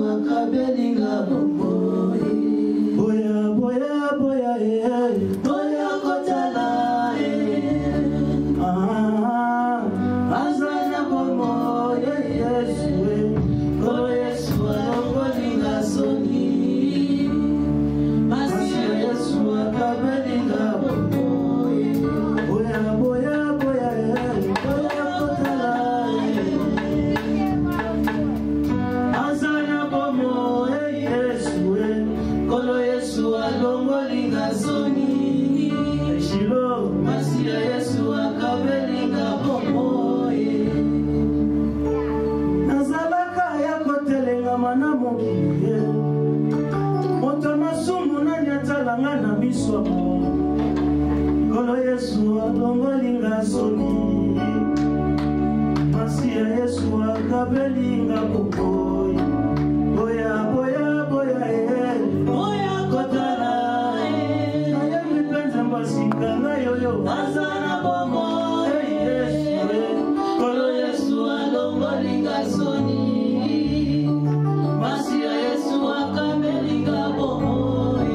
akabelinga bomoi boya boya boya eh. boya kotala eh. Ah, azana bomoi Yesu eh. kolo yesu alongolinga soni masiya yesu akabelinga bomoi boya boya boya eh. boya kotala eh. azana bomo eh, Yesu eh. kolo yesu alongolinga soni Shilo masiya yesu akabelinga bomoi nazalaka ya kotelengama na mokili ye moto masumu nani atalanga na miso nkolo yesu alongolinga soni masi ya yesu akabelinga kokoi boya boya boya e boya kotala eh. nayemi mpenza mbasika ngayoyo azana bomoi Hey, Yesu, eh. kolo yesu alongolinga soni masiya yesu akabelinga bomoi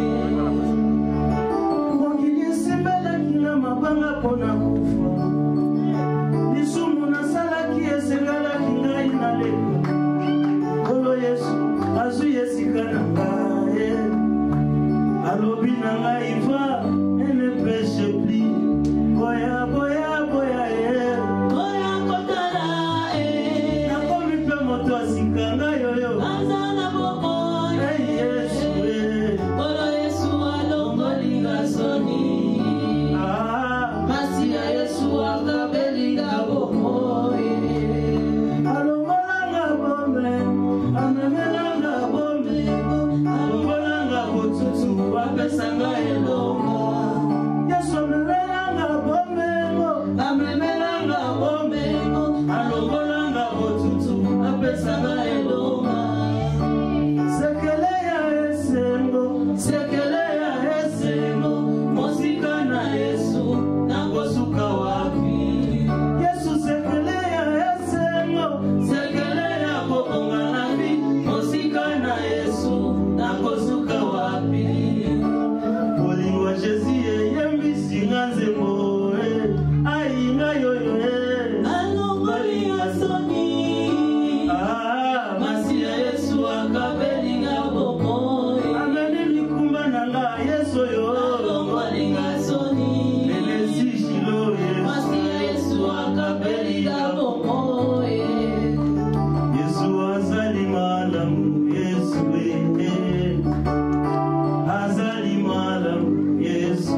mokili esembelaki na mabanga mpona kufa lisumu nasalaki esengalaki ngai naleka nkolo yesu azwi esika na ngai alobi na ngai va ene peche pli boya boya boya e boya kotala eh. nakomi mpe moto asika ngai oyo azana bomoi ei yesu e kolo yesu alongolinga soni ah. masiya yesu akabelinga bomoi alongolanga bombe amemelanga bombe alongolanga botutu apesanga elonga yesu amemelanga bombengo amemelanga bombengo alongolanga botutu apesanga elonga sekele ya esengo sekele ya esengo mosika na yesu nakosuka wapi yesu sekele ya esengo sekele ya kobonga na bi mosika na yesu nakosuka wapi bolingo ya jesu eyembisinga nzembo eh, ayinga yoyo eh. alongolinga soni Ah, masiya yesu akabelinga bomoi ameni likumba na nga yesu oyo alongolinga soni elesi shilo yesu masiya yesu akabelinga bomoi yesu azali malamu yesu eh. azali malamu yesu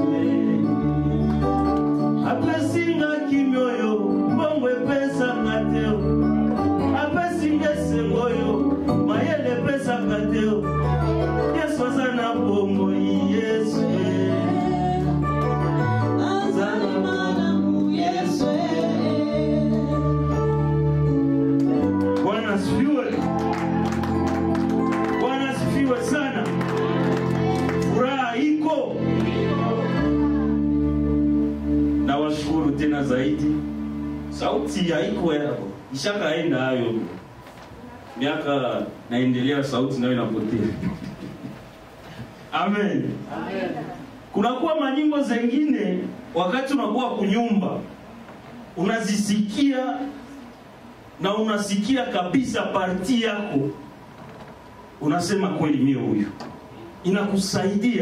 eh. apesinga kimi oyo mbongo epesaka te apesinga esengo oyo mayele epesaka te yesu aza na bomoi yesu eh. azali malamu yesu Bwana asifiwe. Bwana asifiwe sana. Furaha iko. Nawashukuru tena zaidi. Sauti haiko yako. Ishakaenda hayo. Miaka naendelea sauti nayo inapotea. Amen. Kunakuwa manyimbo zengine wakati unakuwa kunyumba unazisikia na unasikia kabisa parti yako, unasema kweli, mie huyu, inakusaidia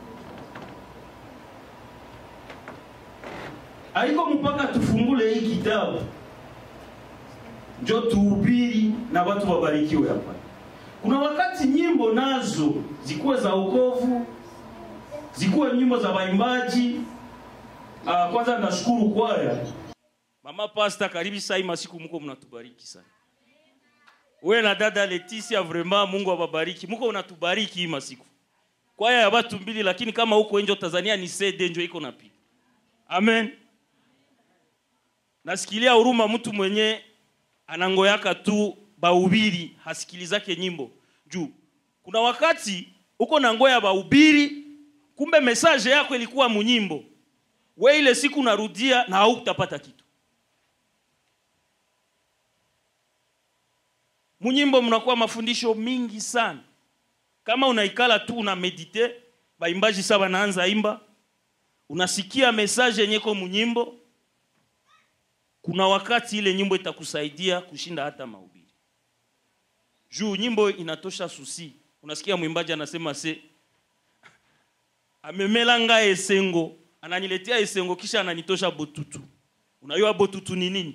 aiko mpaka tufungule hii kitabu njo tuhubiri na watu wabarikiwe hapa. Kuna wakati nyimbo nazo zikuwe za wokovu, zikuwe nyimbo za waimbaji. Ah, kwanza nashukuru kwaya Mama Pasta, karibu saa hii masiku mko mnatubariki sana. We na dada Leticia, vraiment Mungu awabariki. Mko unatubariki hii masiku. Kwaya ya watu mbili, lakini kama huko nje Tanzania ni CD njo iko napiga. Amen. Nasikilia huruma mtu mwenye anangoyaka tu bahubiri hasikilizake nyimbo juu kuna wakati uko na ngoya bahubiri, kumbe message yako ilikuwa munyimbo, we ile siku narudia na hautapata kitu. munyimbo mnakuwa mafundisho mingi sana kama unaikala tu una medite baimbaji sa banaanza imba unasikia message yenye ko munyimbo kuna wakati ile nyimbo itakusaidia kushinda hata mahubiri juu nyimbo inatosha susi unasikia mwimbaji anasema se amemela nga esengo ananiletea esengo kisha ananitosha botutu unajua botutu ni nini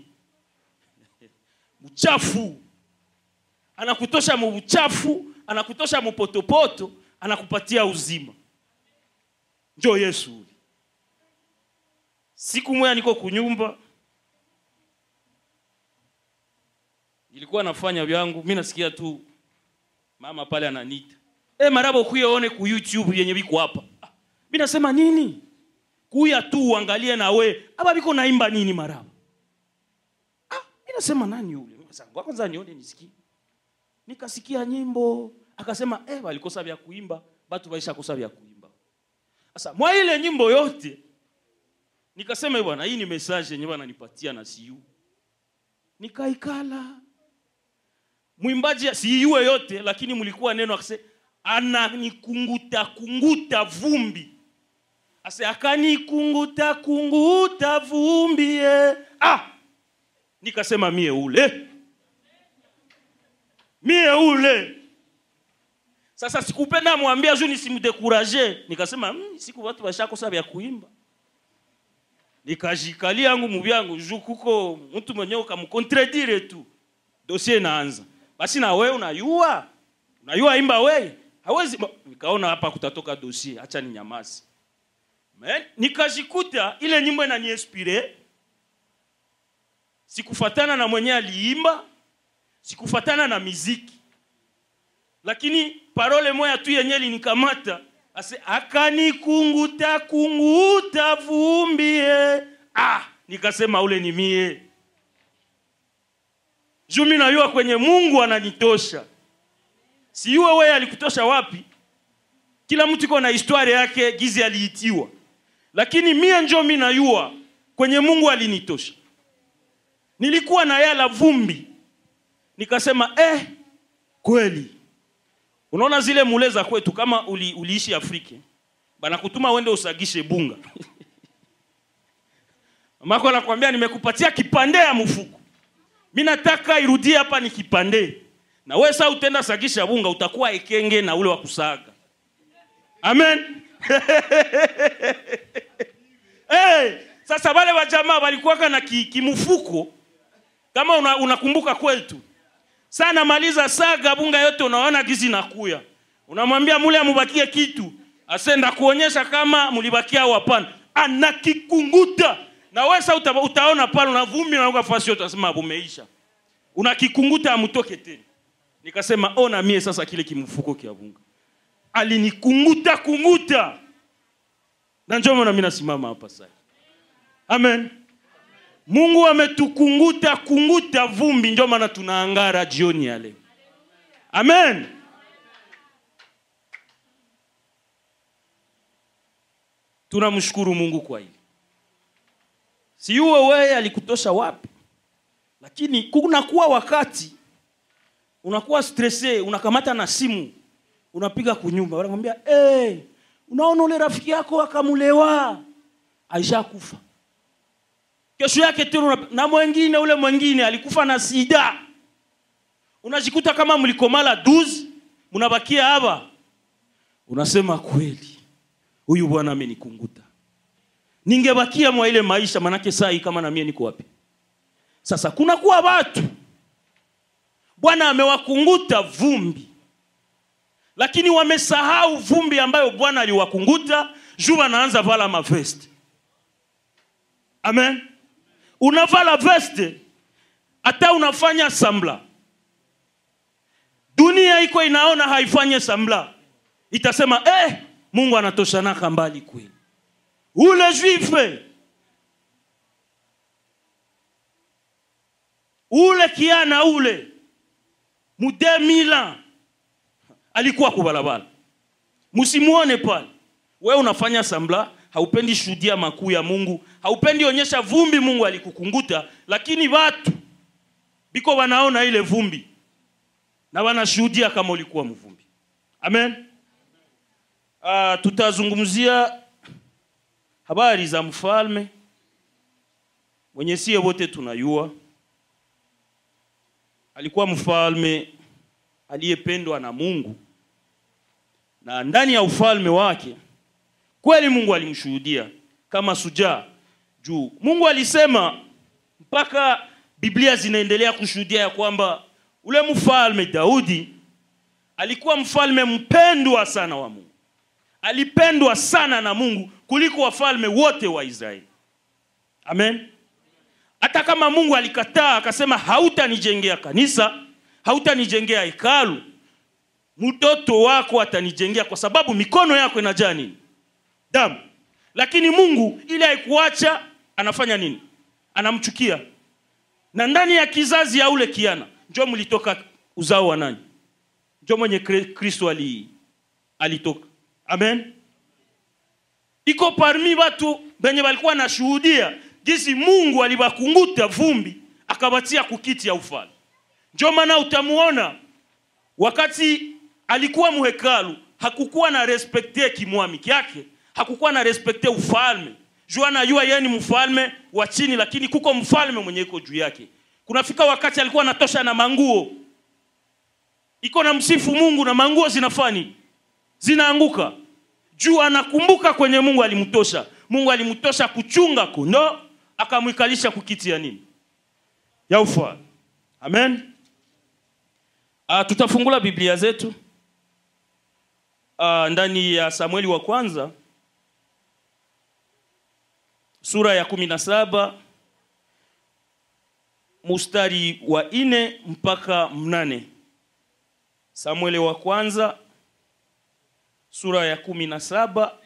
uchafu anakutosha mu uchafu anakutosha mupotopoto anakupatia uzima njo yesu ule siku moya niko kunyumba nilikuwa nafanya vyangu mi nasikia tu mama pale ananita e, marabo kuyaone ku youtube yenye biko hapa Ah, mi nasema nini kuya tu uangalie na we aba biko naimba nini marabo ah, mi nasema nani yule Sasa, ngoja kwanza nione nisikie nikasikia nyimbo akasema eh, walikosa vya kuimba batu baisha kosa vya kuimba sasa mwa ile nyimbo yote nikasema "Eh, bwana hii ni message yenye bwana nipatia na siu nikaikala mwimbaji siiue yote lakini mlikuwa neno akase ananikunguta kunguta vumbi ase akanikunguta kunguta vumbi eh. ah nikasema mie ule mie ule sasa sikupenda mwambia juu nisimdekuraje nikasema mm, siku watu washakosa vya kuimba nikajikalia yangu muvyangu juu kuko mtu mwenyewe ukamkontredire tu dosie inaanza basi na wewe unayua unayua imba we hawezi Bo- nikaona hapa kutatoka dosie acha ni nyamazi Men, nikajikuta ile nyimbo inaniinspire sikufatana na mwenye aliimba sikufatana na miziki lakini parole moya tu yenye linikamata ase akanikunguta kunguta vumbie ah nikasema ule ni mie juu mi najua kwenye mungu ananitosha siuwe weye alikutosha wapi kila mtu iko na historia yake gizi aliitiwa lakini mie njo mi najua kwenye mungu alinitosha nilikuwa na yala vumbi nikasema eh kweli unaona zile mule za kwetu kama uli, uliishi afrika banakutuma uende usagishe bunga mamako anakwambia nimekupatia kipande ya mfuko mi nataka irudie hapa ni kipande na we saa utenda sagisha bunga utakuwa ekenge na ule wa kusaga amen hey, sasa wale wajamaa walikuwaka na ki- kimfuko kama una- unakumbuka kwetu saa namaliza saga bunga yote unaona gizi nakuya unamwambia mule amubakie kitu asenda kuonyesha kama mulibakia au hapana anakikunguta na wesa uta, utaona pale una vumbi nauka fasi yote unasema bumeisha unakikunguta amutoke tena nikasema ona mie sasa kile kimfuko kia bunga alinikunguta kunguta na njo maana mimi nasimama hapa sasa amen mungu ametukunguta kunguta vumbi ndio maana tunaangara jioni ya leo amen tunamshukuru mungu kwa hili siuwe weye alikutosha wapi lakini kunakuwa wakati unakuwa stresse unakamata na simu unapiga kunyumba wanamwambia hey, unaona ule rafiki yako akamulewa aishakufa kesho yake tena una- na mwengine ule mwengine alikufa na sida unajikuta kama mlikomala duzi mnabakia hapa unasema kweli huyu bwana amenikunguta ningebakia mwa ile maisha manake saa hii kama na mie niko wapi sasa kunakuwa watu bwana amewakunguta vumbi lakini wamesahau vumbi ambayo bwana aliwakunguta juu wanaanza vala mavesti amen unavala veste hata unafanya sambla dunia iko inaona haifanye sambla itasema eh, mungu anatoshanaka mbali kweli ule juife ule kiana ule mu 2000 ans alikuwa kubalabala msimuone pale we unafanya sambla haupendi shuhudia makuu ya mungu haupendi onyesha vumbi mungu alikukunguta lakini watu biko wanaona ile vumbi na wanashuhudia kama ulikuwa mvumbi amen uh, tutazungumzia habari za mfalme mwenye sie wote tunayua alikuwa mfalme aliyependwa na mungu na ndani ya ufalme wake kweli mungu alimshuhudia kama sujaa juu mungu alisema mpaka biblia zinaendelea kushuhudia ya kwamba ule mfalme daudi alikuwa mfalme mpendwa sana wa mungu alipendwa sana na mungu kuliko wafalme wote wa israeli amen hata kama mungu alikataa akasema hautanijengea kanisa hautanijengea hekalu mtoto wako atanijengea kwa sababu mikono yako inajaa nini damu lakini mungu ili haikuacha anafanya nini anamchukia na ndani ya kizazi ya ule kiana njo mlitoka uzao wa nani njo mwenye Kri- kristo ali, alitoka amen iko parmi watu benye walikuwa nashuhudia jinsi mungu alibakunguta vumbi akabatia kukiti ya ufalme njo maana utamuona wakati alikuwa muhekalu hakukuwa na respekte kimwami kyake hakukuwa na respekte ufalme juu anajua yeye ni mfalme wa chini lakini kuko mfalme mwenye iko juu yake kunafika wakati alikuwa anatosha na manguo iko na msifu mungu na manguo zinafani zinaanguka juu anakumbuka kwenye mungu alimtosha mungu alimtosha kuchunga kondo akamwikalisha kukiti ya nini ya ufalme amen uh, tutafungula biblia zetu uh, ndani ya samueli wa kwanza sura ya kumi na saba mustari wa ine mpaka mnane samueli wa kwanza sura ya kumi na saba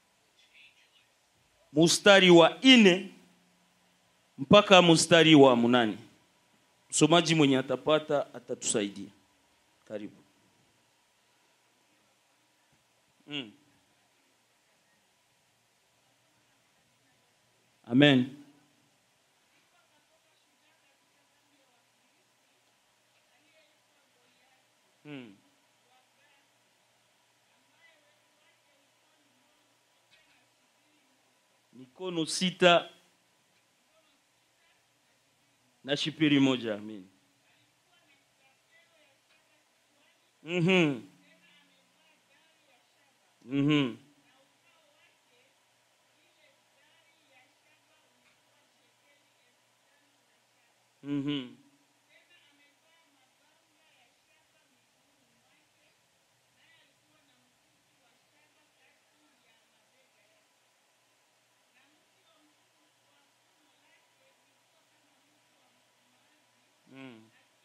mustari wa ine mpaka mustari wa mnane msomaji mwenye atapata atatusaidia karibu mm. amen mm. mikono sita na shipiri moja amin Mhm. Mhm. Mhm. Mm.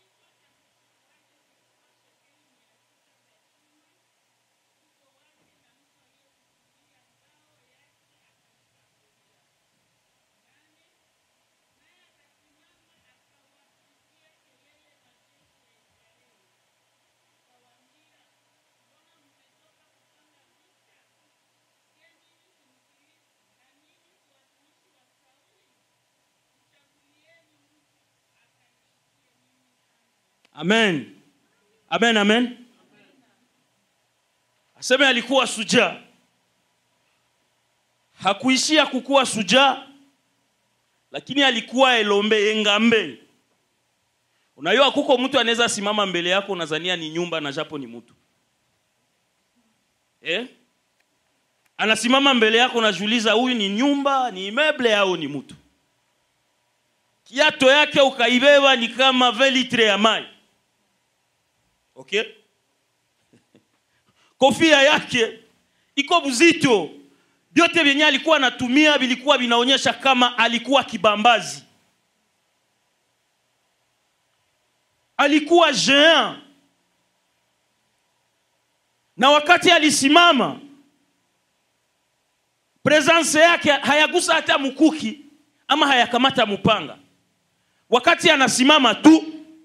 amen amen amen aseme alikuwa sujaa hakuishia kukuwa sujaa lakini alikuwa elombe engambe unajua kuko mtu anaweza simama mbele yako unazania ni nyumba na japo ni mtu eh? anasimama mbele yako unajiuliza huyu ni nyumba ni meble au ni mtu kiato yake ukaibeba ni kama velitre ya mai okay kofia yake iko buzito vyote vyenye alikuwa anatumia vilikuwa vinaonyesha kama alikuwa kibambazi alikuwa géant na wakati alisimama presence yake hayagusa hata mkuki ama hayakamata mpanga wakati anasimama tu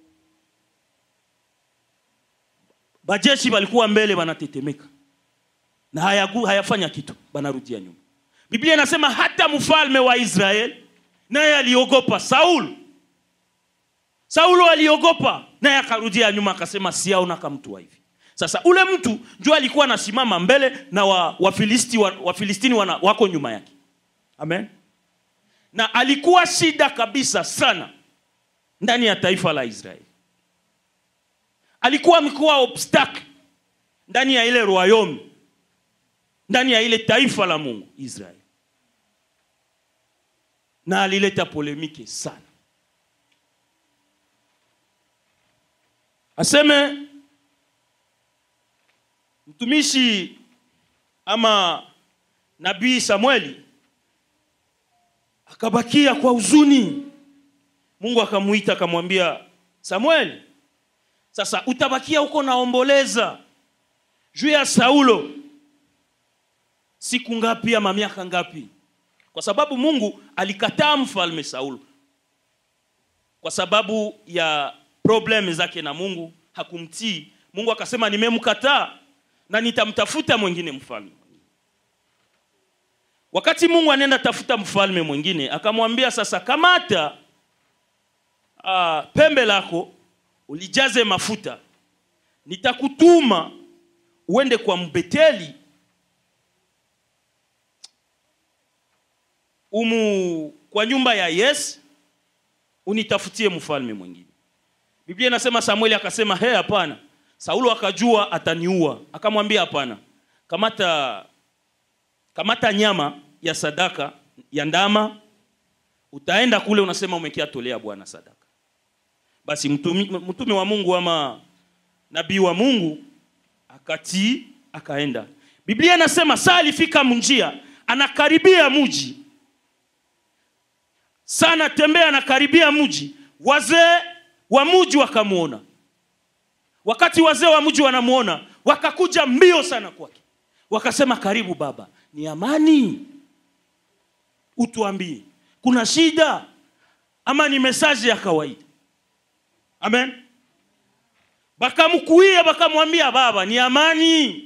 bajeshi walikuwa mbele wanatetemeka na hayagu, hayafanya kitu banarudia nyuma biblia inasema hata mfalme wa israeli naye aliogopa saul saulo aliogopa naye akarudia nyuma akasema siaona kama mtu wa hivi sasa ule mtu ndio alikuwa anasimama mbele na wa, wafilisti wa, wafilistini wana, wako nyuma yake amen na alikuwa shida kabisa sana ndani ya taifa la israeli alikuwa amekuwa obstacle ndani ya ile royaume ndani ya ile taifa la mungu israeli na alileta polemike sana aseme mtumishi ama nabii samueli akabakia kwa huzuni mungu akamuita akamwambia samueli sasa utabakia huko naomboleza juu ya saulo siku ngapi ama miaka ngapi kwa sababu mungu alikataa mfalme saulo kwa sababu ya problem zake na mungu hakumtii mungu akasema nimemkataa na nitamtafuta mwingine mfalme wakati mungu anaenda tafuta mfalme mwingine akamwambia sasa kamata uh, pembe lako ulijaze mafuta nitakutuma uende kwa mbeteli umu kwa nyumba ya yes unitafutie mfalme mwingine biblia inasema samueli akasema he hapana saulo akajua ataniua akamwambia hapana kamata kamata nyama ya sadaka ya ndama utaenda kule unasema umekiatolea bwana sadaka basi mtumi, mtume wa mungu ama nabii wa mungu akatii akaenda biblia inasema saa alifika mnjia anakaribia mji sana tembea anakaribia mji wazee wa mji wakamwona wakati wazee wa mji wanamwona wakakuja mbio sana kwake wakasema karibu baba ni amani utuambie kuna shida ama ni mesaji ya kawaida amen bakamkuia bakamwambia baba ni amani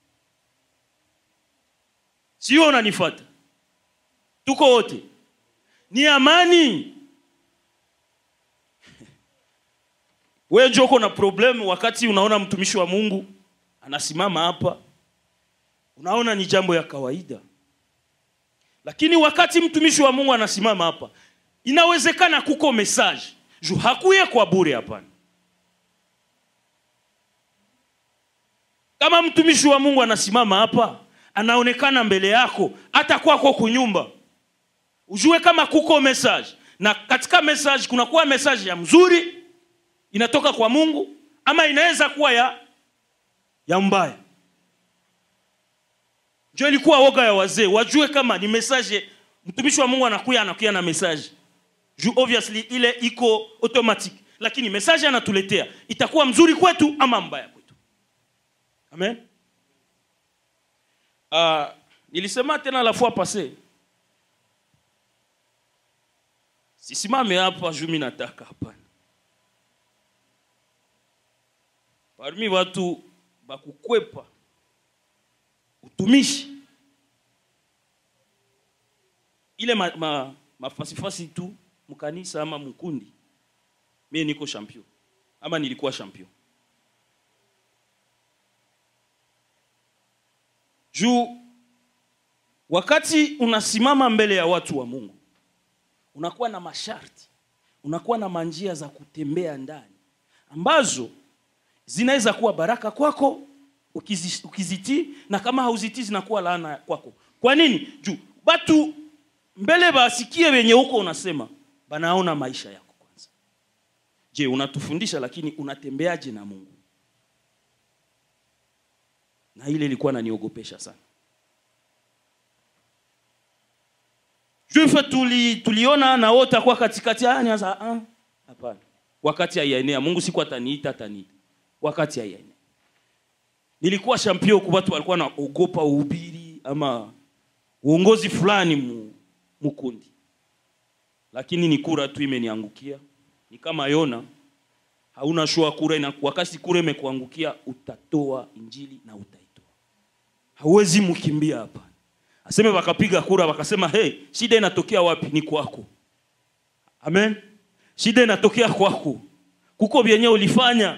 sio unanifata tuko wote ni amani wewe njo uko na problem wakati unaona mtumishi wa mungu anasimama hapa unaona ni jambo ya kawaida lakini wakati mtumishi wa mungu anasimama hapa inawezekana kuko message juu hakuye kwa bure hapana kama mtumishi wa mungu anasimama hapa anaonekana mbele yako hata kwako kunyumba ujue kama kuko message na katika message kunakuwa message ya mzuri inatoka kwa mungu ama inaweza kuwa ya ya mbaya njo ilikuwa woga ya wazee wajue kama ni message mtumishi wa mungu anakuya anakuya na message juu obviously ile iko automatic lakini message anatuletea itakuwa mzuri kwetu ama mbaya kwetu amen uh, nilisema tena la fois passé sisimame hapa juu mi nataka hapana parmi watu bakukwepa utumishi ile ma, ma, mafasifasi tu mkanisa ama mkundi mie niko champion ama nilikuwa champion juu wakati unasimama mbele ya watu wa mungu unakuwa na masharti unakuwa na manjia za kutembea ndani ambazo zinaweza kuwa baraka kwako ukizi, ukizitii na kama hauzitii zinakuwa laana kwako kwa nini juu batu mbele basikie wenye huko unasema banaona maisha yako kwanza je unatufundisha lakini unatembeaje na mungu na ile ilikuwa naniogopesha sana juife tuli, tuliona na wote akuwa katikati anyaza ah, hapana wakati haiyaenea mungu siku ataniita ataniita wakati haiyaenea nilikuwa shampio kwa watu walikuwa naogopa uhubiri ama uongozi fulani mu, mukundi lakini ni kura tu imeniangukia ni kama yona hauna shua kura ina, wakati kura imekuangukia utatoa injili na utaitoa hauwezi mkimbia hapa aseme wakapiga kura wakasema hey, shida inatokea wapi ni kwako amen shida inatokea kwako kuko vyenye ulifanya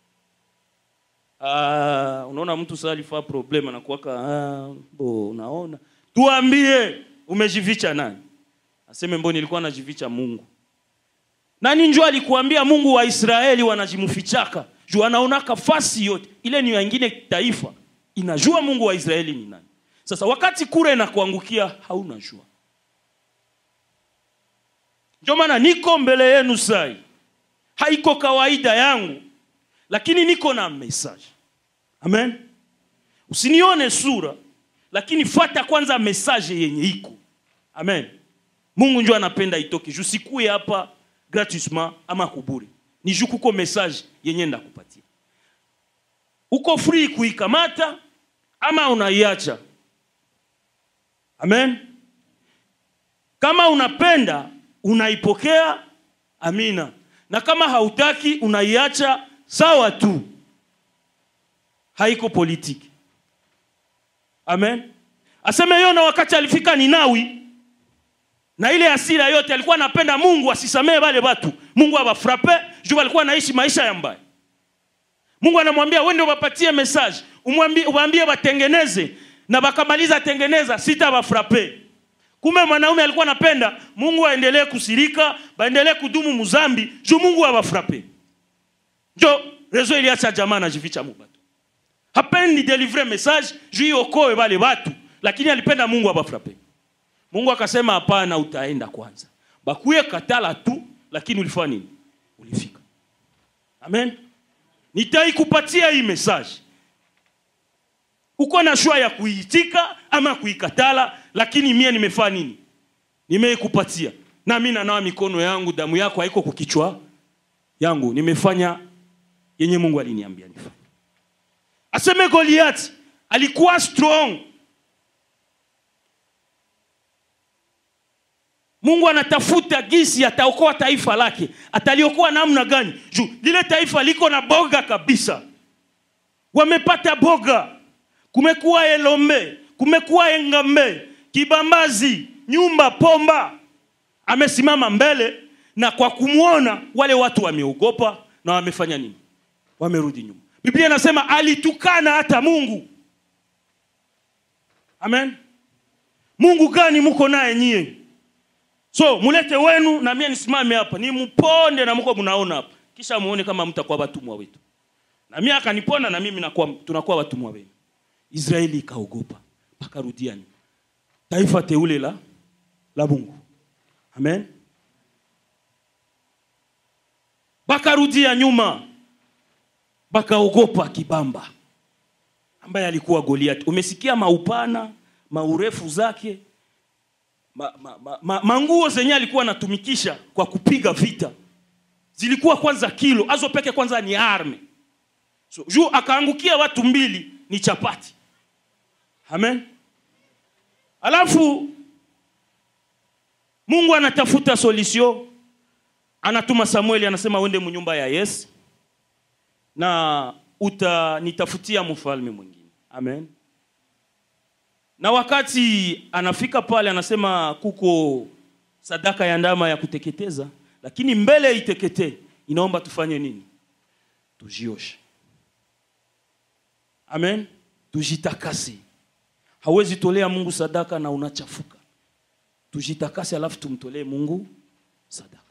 Ah, unaona mtu sasa alifaa problem anakuwaka ah, bo unaona tuambie umejificha nani aseme mbo nilikuwa najificha mungu nani njo alikuambia mungu wa israeli wanajimfichaka juu anaonaka fasi yote ile ni wengine taifa inajua mungu wa israeli ni nani sasa wakati kura inakuangukia hauna jua ndio maana niko mbele yenu sai haiko kawaida yangu lakini niko na message amen usinione sura lakini fata kwanza message yenye iko amen mungu njo anapenda itoke juu sikuye hapa gratuitement ama kuburi ni juu kuko message yenye ndakupatia uko free kuikamata ama unaiacha amen kama unapenda unaipokea amina na kama hautaki unaiacha sawa tu haiko politiki amen aseme yona wakati alifika ninawi na ile asira yote alikuwa anapenda mungu asisamee wale watu mungu awafrape juu walikuwa naishi maisha ya mbaya mungu anamwambia wende wapatie message umwambie waambie watengeneze na wakamaliza tengeneza sita wafrape kumbe mwanaume alikuwa anapenda mungu aendelee kusirika baendelee kudumu muzambi juu mungu awafrape njo rezo iliacha jamaa najificha mubatu hapendi delivre message juu iokoe wale watu lakini alipenda mungu abafrape mungu akasema hapana utaenda kwanza bakuye katala tu lakini ulifanya nini ulifika amen nitaikupatia hii message uko na shua ya kuiitika ama kuikatala lakini mie nimefanya nini nimeikupatia na mi nanawa mikono yangu damu yako haiko kukichwa yangu nimefanya yenye mungu aliniambia nifanye aseme goliati alikuwa strong mungu anatafuta gisi ataokoa taifa lake ataliokoa namna gani juu lile taifa liko na boga kabisa wamepata boga kumekuwa elombe kumekuwa engambe kibambazi nyumba pomba amesimama mbele na kwa kumwona wale watu wameogopa na wamefanya nini wamerudi nyuma biblia inasema alitukana hata mungu amen mungu gani muko naye nyie so mulete wenu na mie nisimame hapa nimponde na muko mnaona hapa kisha muone kama mtakuwa watumwa wetu na mie akaniponda na mimi nakuwa, tunakuwa watumwa wenu israeli ikaogopa pakarudia nyuma taifa teule la la mungu amen bakarudia nyuma bakaogopa kibamba ambaye alikuwa goliati umesikia maupana maurefu zake ma, ma, ma, ma, manguo zenye alikuwa anatumikisha kwa kupiga vita zilikuwa kwanza kilo azo peke kwanza ni arme so, juu akaangukia watu mbili ni chapati amen alafu mungu anatafuta solution anatuma samueli anasema uende munyumba ya yesi na utanitafutia mfalme mwingine amen na wakati anafika pale anasema kuko sadaka ya ndama ya kuteketeza lakini mbele iteketee inaomba tufanye nini tujioshe amen tujitakase hawezi tolea mungu sadaka na unachafuka tujitakase alafu tumtolee mungu sadaka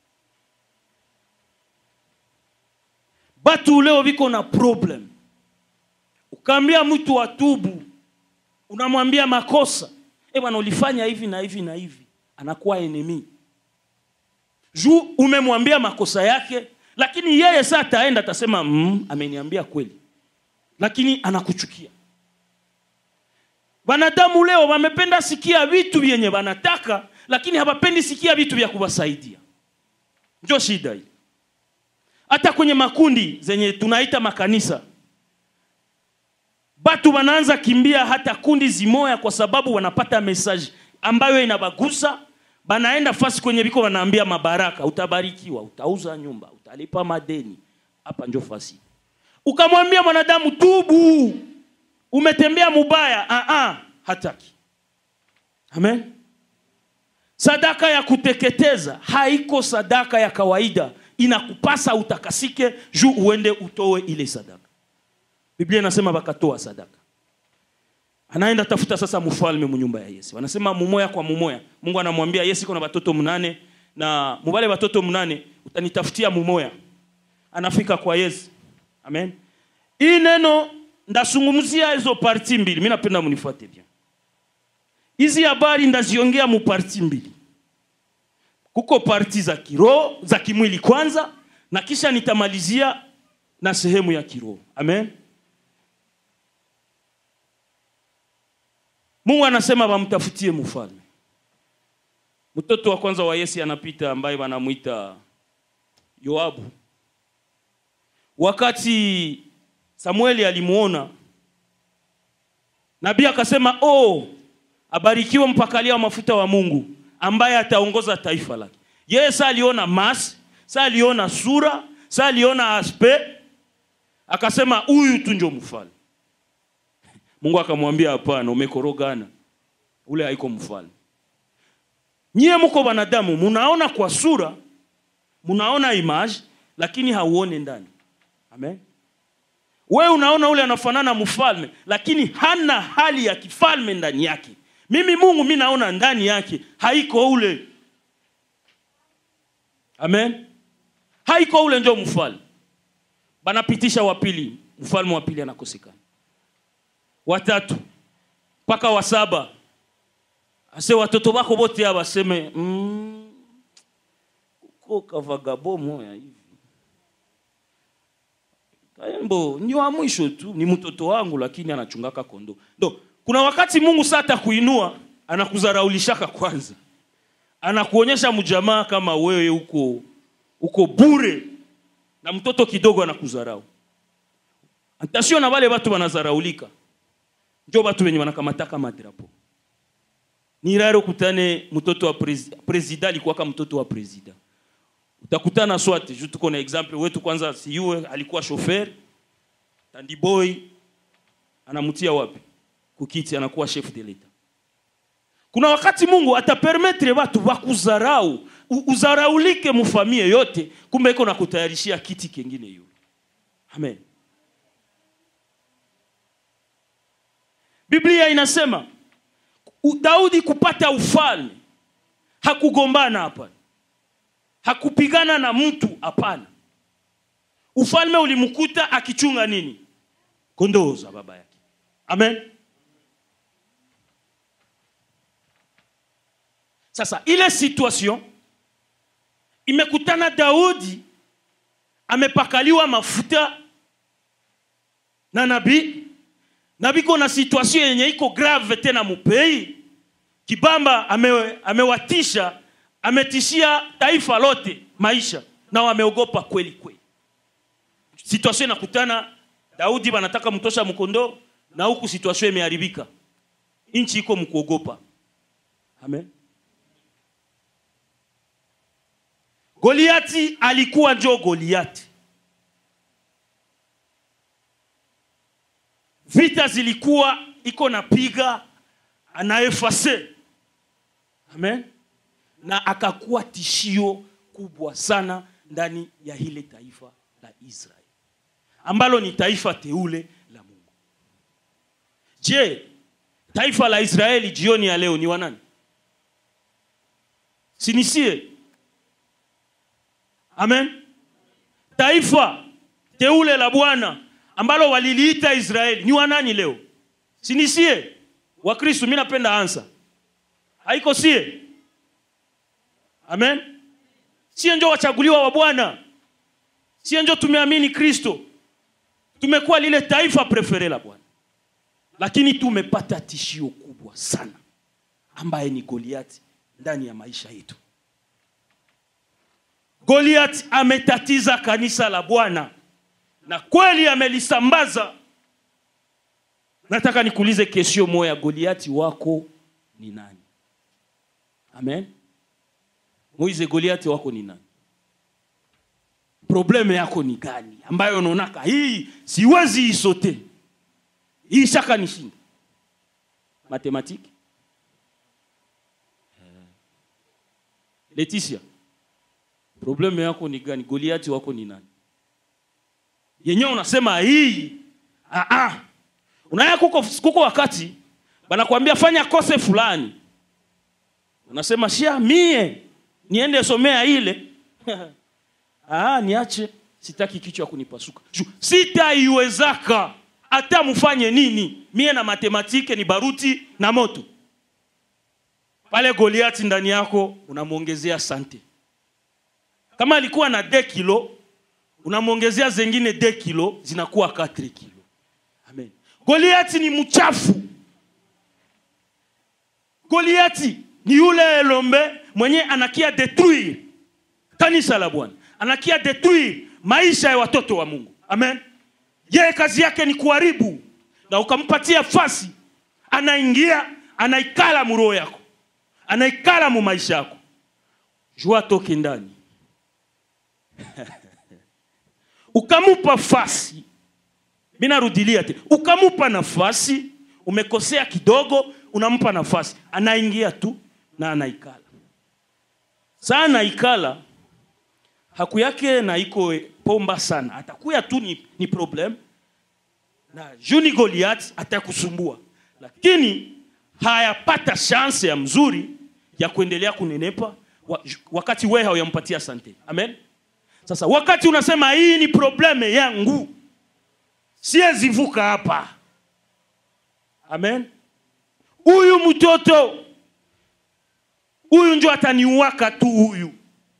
batu leo viko na problem ukaambia mtu atubu unamwambia makosa e bwana ulifanya hivi na hivi na hivi anakuwa enemi juu umemwambia makosa yake lakini yeye saa ataenda atasema mm, ameniambia kweli lakini anakuchukia wanadamu leo wamependa sikia vitu vyenye wanataka lakini hawapendi sikia vitu vya kuwasaidia njo shida hii hata kwenye makundi zenye tunaita makanisa batu wanaanza kimbia hata kundi zimoya kwa sababu wanapata mesaji ambayo inabagusa banaenda fasi kwenye viko wanaambia mabaraka utabarikiwa utauza nyumba utalipa madeni hapa njo fasi ukamwambia mwanadamu tubu umetembea mubaya Aa, hataki amen sadaka ya kuteketeza haiko sadaka ya kawaida inakupasa utakasike juu uende utoe ile sadaka biblia inasema wakatoa sadaka anaenda tafuta sasa mfalme munyumba ya yesu anasema mumoya kwa mumoya mungu anamwambia yesu iko na watoto mnane na mubale watoto mnane utanitafutia mumoya anafika kwa yesu amen hii neno ndasungumzia hizo parti mbili mi napenda munifuate bien hizi habari ndaziongea mu parti mbili kuko parti za kiroho za kimwili kwanza na kisha nitamalizia na sehemu ya kiroho amen mungu anasema wamtafutie mfalme mtoto wa kwanza wa yesi anapita ambaye wanamwita yoabu wakati samueli alimuona nabii akasema oh abarikiwe mpakalia wa mafuta wa mungu ambaye ataongoza taifa lake yeye sa aliona mas sa aliona sura sa aliona aspe akasema huyu tu njo mfalme mungu akamwambia hapana umekorogana ule haiko mfalme nyie mko wanadamu munaona kwa sura munaona image lakini hauone ndani amen we unaona ule anafanana mfalme lakini hana hali ya kifalme ndani yake mimi mungu mi naona ndani yake haiko ule amen haiko ule njo mfalme banapitisha wa pili mfalme wa pili anakosekana watatu mpaka wa saba ase watoto bako bote aba baseme mm, kuko kavagabo moya hivi kaembo ni wa mwisho tu ni mtoto wangu lakini anachungaka kondo ndo kuna wakati mungu saa atakuinua anakuzaraulishaka kwanza anakuonyesha mjamaa kama wewe uko uko bure na mtoto kidogo anakuzarau atasio na wale watu wanazaraulika njo watu wenye wanakamataka madrapo ni raro kutane mtoto wa presi- presida alikuwaka mtoto wa presida utakutana swate juu tuko na example wetu kwanza siyue alikuwa shofer tandiboy anamtia wapi kukiti anakuwa chef de l'etat kuna wakati mungu atapermetre watu wakuzarau u- uzaraulike mufamie yote kumbe iko na kutayarishia kiti kengine yule amen biblia inasema u- daudi kupata ufalme hakugombana hapana hakupigana na mtu hapana ufalme ulimkuta akichunga nini kondoo za baba yake amen sasa ile situation imekutana daudi amepakaliwa mafuta na nabii na biko na situation yenye iko grave tena mupei kibamba ame, amewatisha ametishia taifa lote maisha na wameogopa kweli kweli situation inakutana daudi wanataka mtosha mkondo na huku situation imeharibika nchi iko mkuogopa amen goliati alikuwa njo goliati vita zilikuwa iko napiga anaefase amen na akakuwa tishio kubwa sana ndani ya hile taifa la israeli ambalo ni taifa teule la mungu je taifa la israeli jioni ya leo ni wanani sinisie amen taifa teule la bwana ambalo waliliita israeli ni wanani leo sinisie wakristu mi napenda ansa haiko sie amen sie njo wachaguliwa wa bwana sie njo tumeamini kristo tumekuwa lile taifa prefere la bwana lakini tumepata tishio kubwa sana ambaye ni goliati ndani ya maisha yetu goliat ametatiza kanisa la bwana na kweli amelisambaza nataka nikuulize kesio moya goliati wako ni nani amen moize goliati wako ni nani probleme yako ni gani ambayo unaonaka hii siwezi isote hii shaka nishinda matematiki leticia problemu yako ni gani goliati wako ni nani yenyewe unasema hii ah, ah. unaya kuko, kuko wakati banakwambia fanya kose fulani unasema shia mie niende somea ile ah, niache sitaki kichwa kunipasuka Ju- sitaiwezaka hata mfanye nini mie na matematike ni baruti na moto pale goliati ndani yako unamwongezea sante kama alikuwa na de kilo unamwongezea zengine de kilo zinakuwa 4 kilo amen goliati ni mchafu goliati ni yule elombe mwenye anakia detruire kanisa la bwana anakia detruire maisha ya watoto wa mungu amen yeye kazi yake ni kuharibu na ukampatia fasi anaingia anaikala muroho yako anaikala mu maisha yako jua toke ndani ukamupa fasi minarudilia te ukamupa nafasi umekosea kidogo unampa nafasi anaingia tu na anaikala saa anaikala haku yake na iko pomba sana atakuya tu ni, ni problem na juni goliat atakusumbua lakini hayapata shanse ya mzuri ya kuendelea kunenepa wa, wakati wewe hauyampatia sante amen sasa wakati unasema hii ni probleme yangu siyezivuka hapa amen huyu mtoto huyu njo ataniuaka tu huyu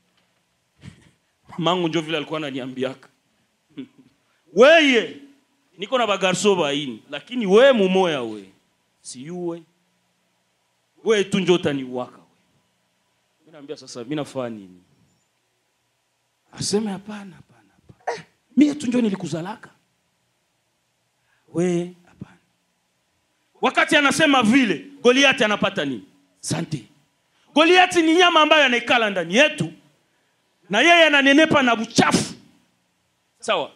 mangu njo vile alikuwa ananiambiaka weye niko na bagarso baini lakini we mumoya we siyuwe we tu njo utaniuaka we mi naambia sasa mi nafaa nini aseme hapana hapana hapana eh, mie tu njo nilikuzalaka we hapana wakati anasema vile goliati anapata nini sante goliati ni nyama ambayo anaikala ndani yetu na yeye ananenepa na uchafu sawa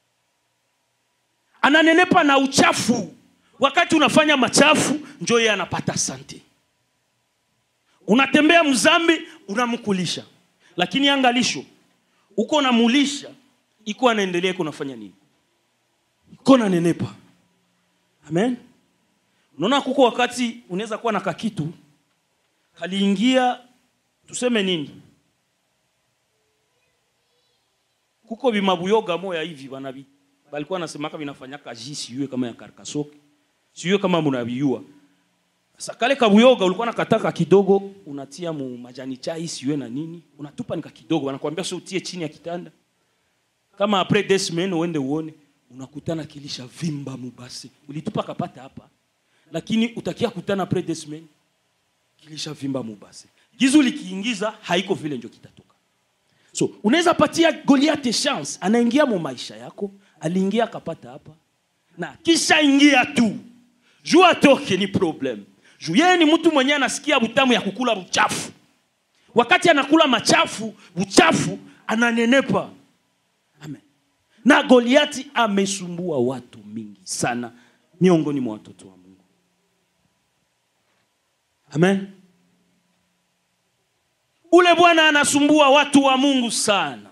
ananenepa na uchafu wakati unafanya machafu njo yeye anapata sante unatembea mzambi unamkulisha lakini angalisho uko namulisha iko anaendelea iko nafanya nini iko nanenepa amen unaona kuko wakati unaweza kuwa na kakitu kaliingia tuseme nini kuko vimabuyoga moya hivi banabi balikuwa nasemaka vinafanyaka ji siyue kama ya karkasoke siyue kama munaviyua sasa kale kabuyoga ulikuwa nakataka kidogo unatia mu majani chai siyue na nini unatupa nika kidogo wanakuambia sio utie chini ya kitanda kama apres des semaines uende uone unakutana kilisha vimba mubasi ulitupa kapata hapa lakini utakia kutana apres des semaines kilisha vimba mubasi gizu likiingiza haiko vile njo kitatoka so unaweza patia goliate chance anaingia mu maisha yako aliingia akapata hapa na kisha ingia tu juu atoke ni problem juu yeye ni mtu mwenyewe anasikia butamu ya kukula buchafu wakati anakula machafu buchafu ananenepa amen na goliati amesumbua watu mingi sana miongoni mwa watoto wa mungu amen ule bwana anasumbua watu wa mungu sana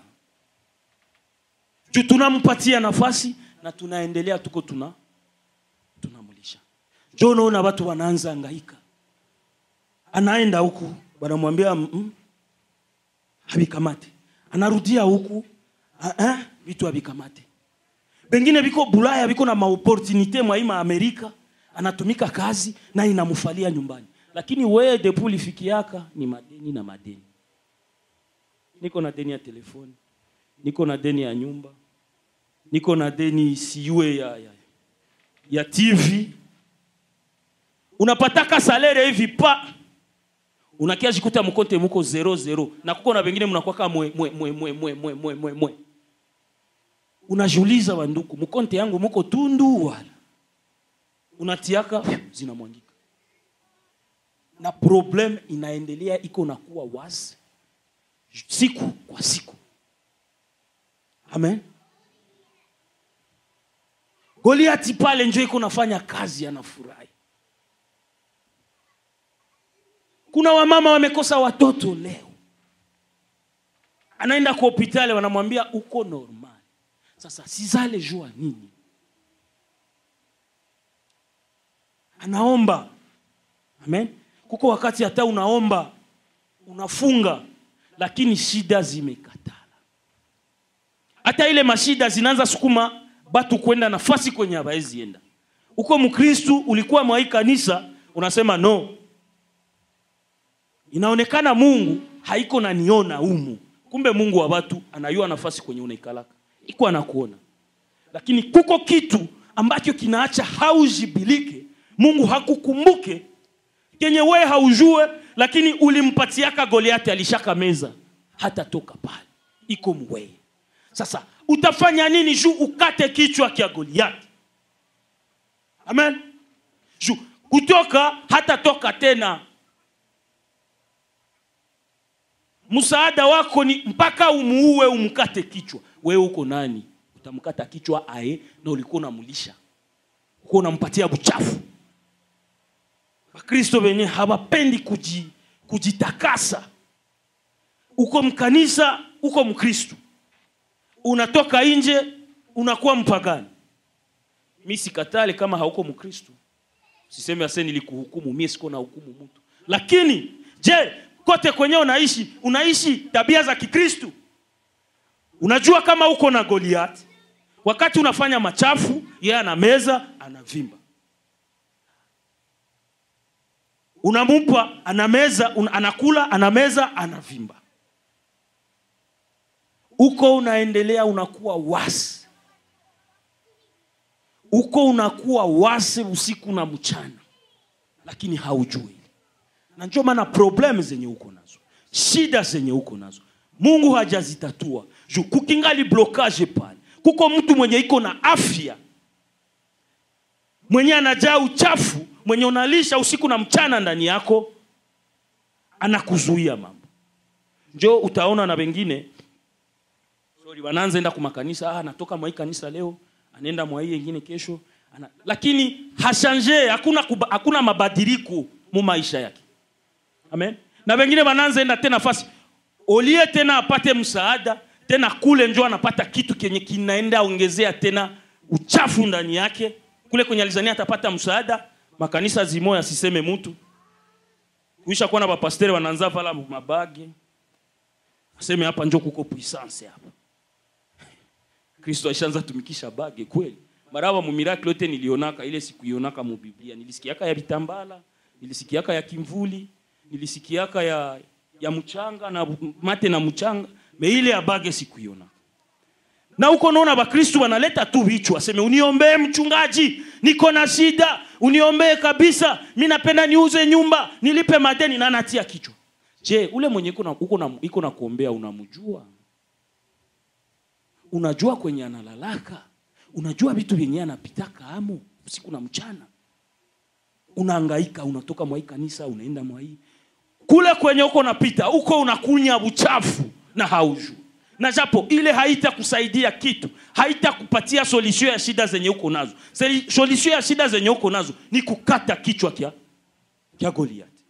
juu tunampatia nafasi na tunaendelea tuko tuna tunamlisha jo unaona watu wanaanza angaika anaenda huku wanamwambia mm, havikamate anarudia huku ah, ah, vitu havikamate pengine viko bulaya viko na maoportunite mwaima amerika anatumika kazi na inamfalia nyumbani lakini weye depu lifikiaka ni madeni na madeni niko na deni ya telefoni niko na deni ya nyumba niko na deni siue ya, ya, ya tv unapataka salere hivi pa unakia jikuta mkonte muko zero zero na kuko na wengine mnakwaka mwe mwe mwe mwe mwe mwe mwe mwe mwe unajiuliza wanduku mkonte yangu muko tundu wala unatiaka zinamwangika na problem inaendelea iko nakuwa wazi siku kwa siku amen goliati pale njo iko nafanya kazi anafurahi kuna wamama wamekosa watoto leo anaenda kwa hopitali wanamwambia uko normal sasa sizale jua nini anaomba amen kuko wakati hata unaomba unafunga lakini shida zimekatala hata ile mashida zinaanza sukuma batu kwenda nafasi kwenye hawaezi enda uko mkristu ulikuwa mwai kanisa unasema no inaonekana mungu haiko naniona umu kumbe mungu wa watu anayua nafasi kwenye unaikalaka iko anakuona lakini kuko kitu ambacho kinaacha haujibilike mungu hakukumbuke kenye wee haujue lakini ulimpatiaka goliati alishaka meza hatatoka pale iko mwee sasa utafanya nini juu ukate kichwa kya goliati amen juu kutoka hatatoka tena msaada wako ni mpaka umuue umkate kichwa wewe uko nani utamkata kichwa ae na ulikuwa unamulisha uko unampatia buchafu wakristo wenye hawapendi kuji, kujitakasa uko mkanisa uko mkristo unatoka nje unakuwa mpagani mi sikatale kama hauko mkristo siseme ase nilikuhukumu mie siko na hukumu mtu lakini je kote kwenye unaishi unaishi tabia za kikristu unajua kama uko na goliati wakati unafanya machafu yeye ana meza anavimba unampa anameza un, anakula anameza anavimba uko unaendelea unakuwa wasi uko unakuwa wasi usiku na mchana lakini haujui na ndio maana problem zenye uko nazo shida zenye uko nazo mungu hajazitatua juu kukingali blokage pale kuko mtu mwenye iko na afya mwenye anajaa uchafu mwenye unalisha usiku na mchana ndani yako anakuzuia mambo njo utaona na wengine sorry wanaanza enda kumakanisa ah, anatoka mwa hii kanisa leo anaenda mwa hii yengine kesho ana... lakini hashanje hakuna, kuba, hakuna mabadiliko mu maisha yake amen na wengine wanaanza enda tena fasi olie tena apate msaada tena kule njo anapata kitu kenye kinaenda ongezea tena uchafu ndani yake kule kwenye alizania atapata msaada makanisa zimoya asiseme mtu kuisha kuwa na bapasteri wanaanza vala mabage aseme hapa njo kuko puissance hapa kristo aishaanza tumikisha bage kweli maraba mumirakli yote nilionaka ile sikuionaka mubiblia nilisikiaka ya vitambala nilisikiaka ya kimvuli nilisikiaka ya ya mchanga na mate na mchanga me ile ya bage sikuiona na huko naona bakristu wanaleta tu vichwa aseme uniombee mchungaji niko na shida uniombee kabisa mi napenda niuze nyumba nilipe madeni na natia kichwa je ule mwenye iko na, uko na, iko na kuombea unamjua unajua kwenye analalaka unajua vitu vyenye anapitaka amo usiku na mchana unaangaika unatoka mwai kanisa unaenda mwai kule kwenye uko unapita uko unakunya uchafu na haujui na japo ile haitakusaidia kitu haitakupatia solution ya shida zenye uko nazo Seli- solution ya shida zenye uko nazo ni kukata kichwa kya, kya goliati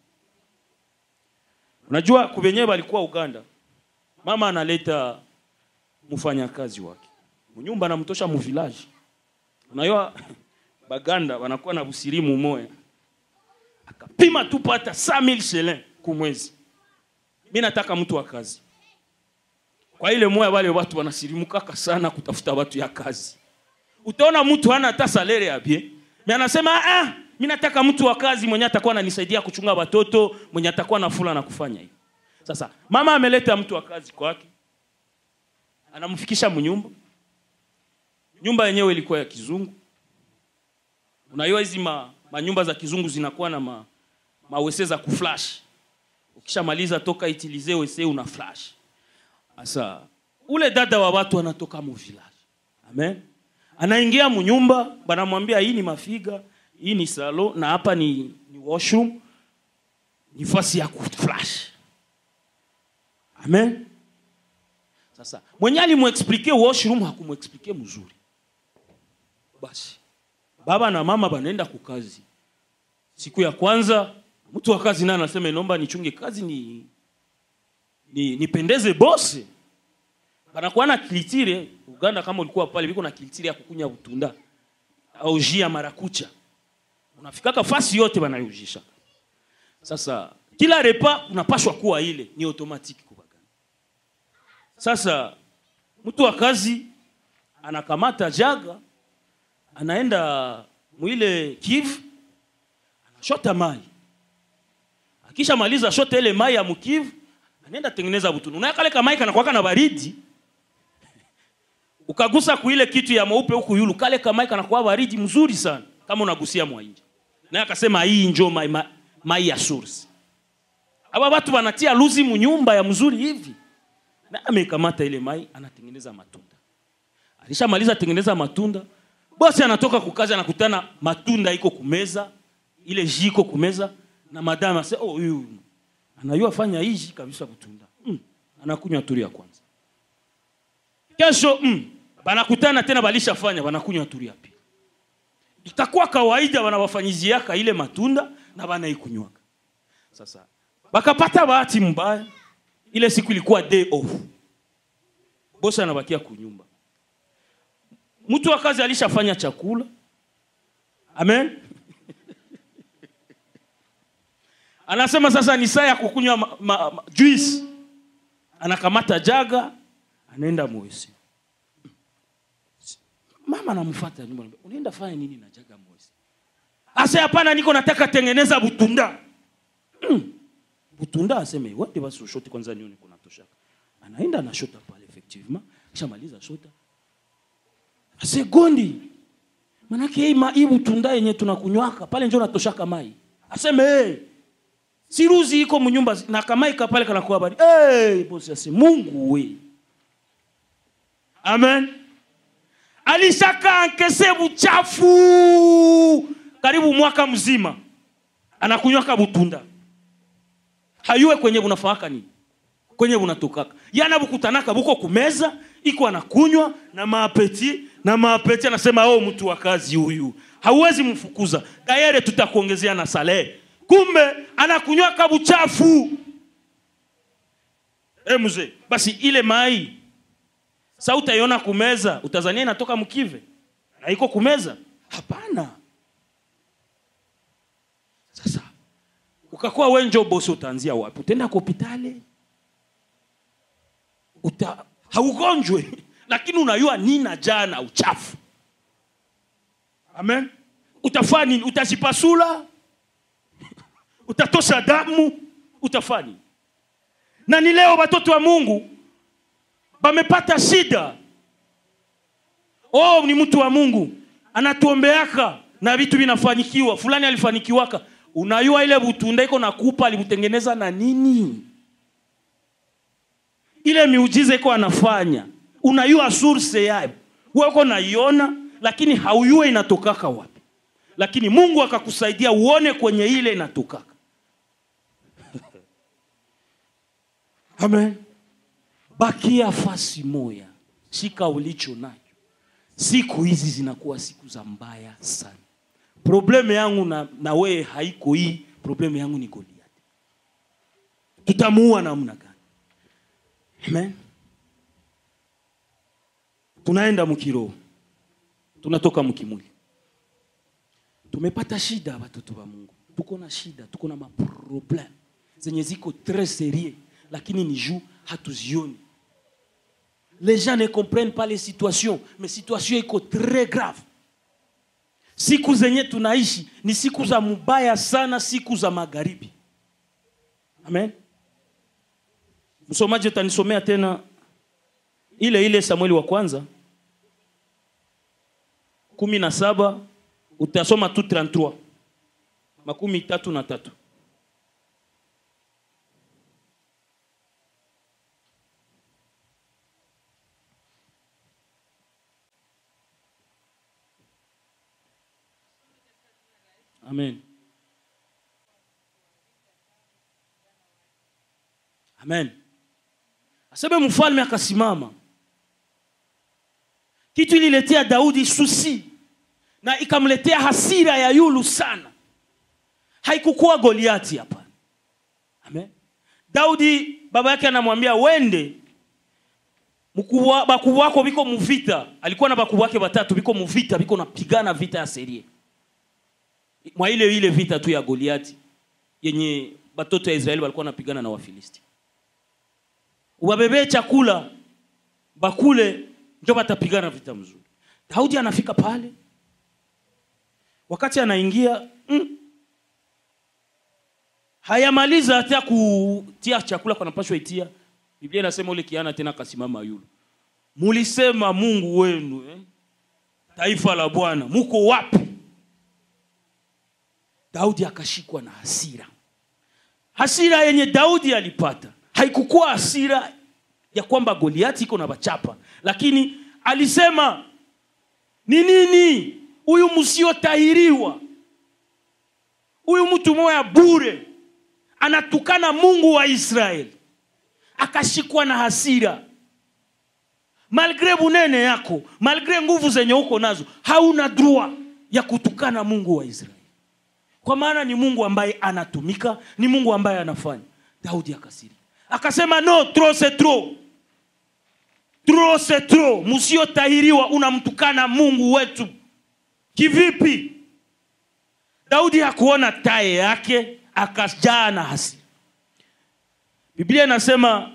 unajua kuvenyewe walikuwa uganda mama analeta mfanyakazi wake mnyumba anamtosha muvilaji unajua baganda wanakuwa na busirimu moya akapima tu pata 5000 shelin kumwezi mi nataka mtu wa kazi kwa ile moya wale watu wanasirimukaka sana kutafuta watu ya kazi utaona mtu hana hata salere ya bie mi anasema ah, mi nataka mtu wa kazi mwenye atakuwa ananisaidia kuchunga watoto mwenye atakuwa nafula na kufanya hivi sasa mama ameleta mtu wa kazi kwake anamfikisha mnyumba nyumba yenyewe ilikuwa ya kizungu unajua hizi ma, manyumba za kizungu zinakuwa na ma, mawese za kuflash ukishamaliza toka itilize wese una flash sasa ule dada wa watu anatoka mu village amen anaingia mnyumba banamwambia hii ni mafiga hii ni salo na hapa ni, ni washroom ni fasi ya kuflash amen sasa mwenye alimuexplike washroom hakumuexplike mzuri basi baba na mama banaenda kukazi siku ya kwanza mtu wa kazi naye anasema inaomba nichunge kazi ni, ni nipendeze bosi banakuwa na kilitire uganda kama ulikuwa pale biko na kilitire ya kukunya butunda au ji ya marakucha unafikaka fasi yote banayujisha sasa kila repa unapashwa kuwa ile ni automatique kwa baganda sasa mtu wa kazi anakamata jaga anaenda mwile kivu anashota mai akisha maliza shota ile mai ya mkivu anaenda tengeneza butunu unaya kale kamai kanakwaka na baridi ukagusa kuile kitu ya mweupe huku yulu kale kamai kanakuwa baridi mzuri sana kama unagusia mwainje naye akasema hii njo mai, mai, mai ya source aba watu wanatia luzi munyumba ya mzuri hivi na amekamata ile mai anatengeneza matunda alishamaliza tengeneza matunda bosi anatoka kukazi anakutana matunda iko kumeza ile ji iko kumeza na madame ase oh huyu anajua fanya hii kabisa kutunda mm. anakunywa turi ya kwanza kesho mm. banakutana tena balishafanya banakunywa turi ya pili itakuwa kawaida banawafanyiziaka ile matunda na banaikunywaka sasa bakapata bahati mbaya ile siku ilikuwa day off bosi anabakia kunyumba mtu wa kazi alishafanya chakula amen anasema sasa ni saa ya kukunywa ma, ma, ma, juice anakamata jaga anaenda mwesi mama anamfuata nyuma anambia, unaenda fanya nini na jaga mwesi ase hapana niko nataka tengeneza butunda mm. butunda aseme wende basi ushote kwanza nione kuna toshaka anaenda anashota pale effectivement kishamaliza shota ase gondi manake hii ma- hii butunda yenye tunakunywaka pale njo natoshaka mai aseme hey, siruzi iko munyumba na kamaika pale kanakuwa bari hey, bosi ase mungu we amen alishaka ankese buchafu karibu mwaka mzima anakunywaka butunda hayuwe kwenye bunafaka nini kwenye bunatokaka yana bukutanaka buko kumeza iko anakunywa na maapeti na maapeti anasema oh mtu wa kazi huyu hauwezi mfukuza dayere tutakuongezea na salehe kumbe anakunywaka buchafu e mzee basi ile mai sa utaiona kumeza utazania inatoka mkive na iko kumeza hapana sasa ukakuwa wenjo bosi utaanzia wapi utaenda kwa hopitali uta haugonjwe lakini unayua nina jana uchafu amen utafaa nini utazipasula utatosha damu utafaa nini na ni leo watoto wa mungu bamepata shida oh ni mtu wa mungu anatuombeaka na vitu vinafanyikiwa fulani alifanikiwaka unayua ile butunda iko nakupa alibutengeneza na nini ile miujiza iko anafanya unayua source yayo weko naiona lakini hauyue inatokaka wapi lakini mungu akakusaidia uone kwenye ile inatokaka amen bakia fasi moya shika ulicho nacho siku hizi zinakuwa siku za mbaya sana probleme yangu na, na wewe haiko hii probleme yangu ni goliati tutamuua namna gani amen tunaenda mkiroho tunatoka mkimwili tumepata shida watoto wa mungu tuko na shida tuko na maprobleme zenye ziko tres serie lakini ni juu hatuzioni les gens ne comprennent pas les situations mais situation iko très grave siku zenye tunaishi ni siku za mubaya sana siku za magharibi amen msomaji utanisomea tena ile ile samueli wa kwanza kumi na saba utasoma tu 33 makumi tatu na tatu amen amen aseme mfalme akasimama kitu ililetea daudi susi na ikamletea hasira ya yulu sana haikukuwa goliati hapa amen daudi baba yake anamwambia wende mkubwa bakubwa wako biko muvita alikuwa na bakubwa wake batatu biko muvita biko napigana vita ya serie mwa ile ile vita tu ya goliati yenye batoto ya israeli walikuwa napigana na wafilisti ubabebee chakula bakule njo batapigana vita mzuri daudi anafika pale wakati anaingia mm, hayamaliza hata kutia chakula kanapashwa itia biblia inasema ule kiana tena akasimama yulu mulisema mungu wenu eh? taifa la bwana muko wapi daudi akashikwa na hasira hasira yenye daudi alipata haikukuwa hasira ya kwamba goliati iko na bachapa lakini alisema ni nini huyu msiotahiriwa huyu mtu moya bure anatukana mungu wa israeli akashikwa na hasira malgre bunene yako malgre nguvu zenye uko nazo hauna drua ya kutukana mungu wa israeli kwa maana ni mungu ambaye anatumika ni mungu ambaye anafanya daudi akasiri akasema no tro se tro tro se tro msiotahiriwa unamtukana mungu wetu kivipi daudi hakuona taye yake akajaa na hasira biblia inasema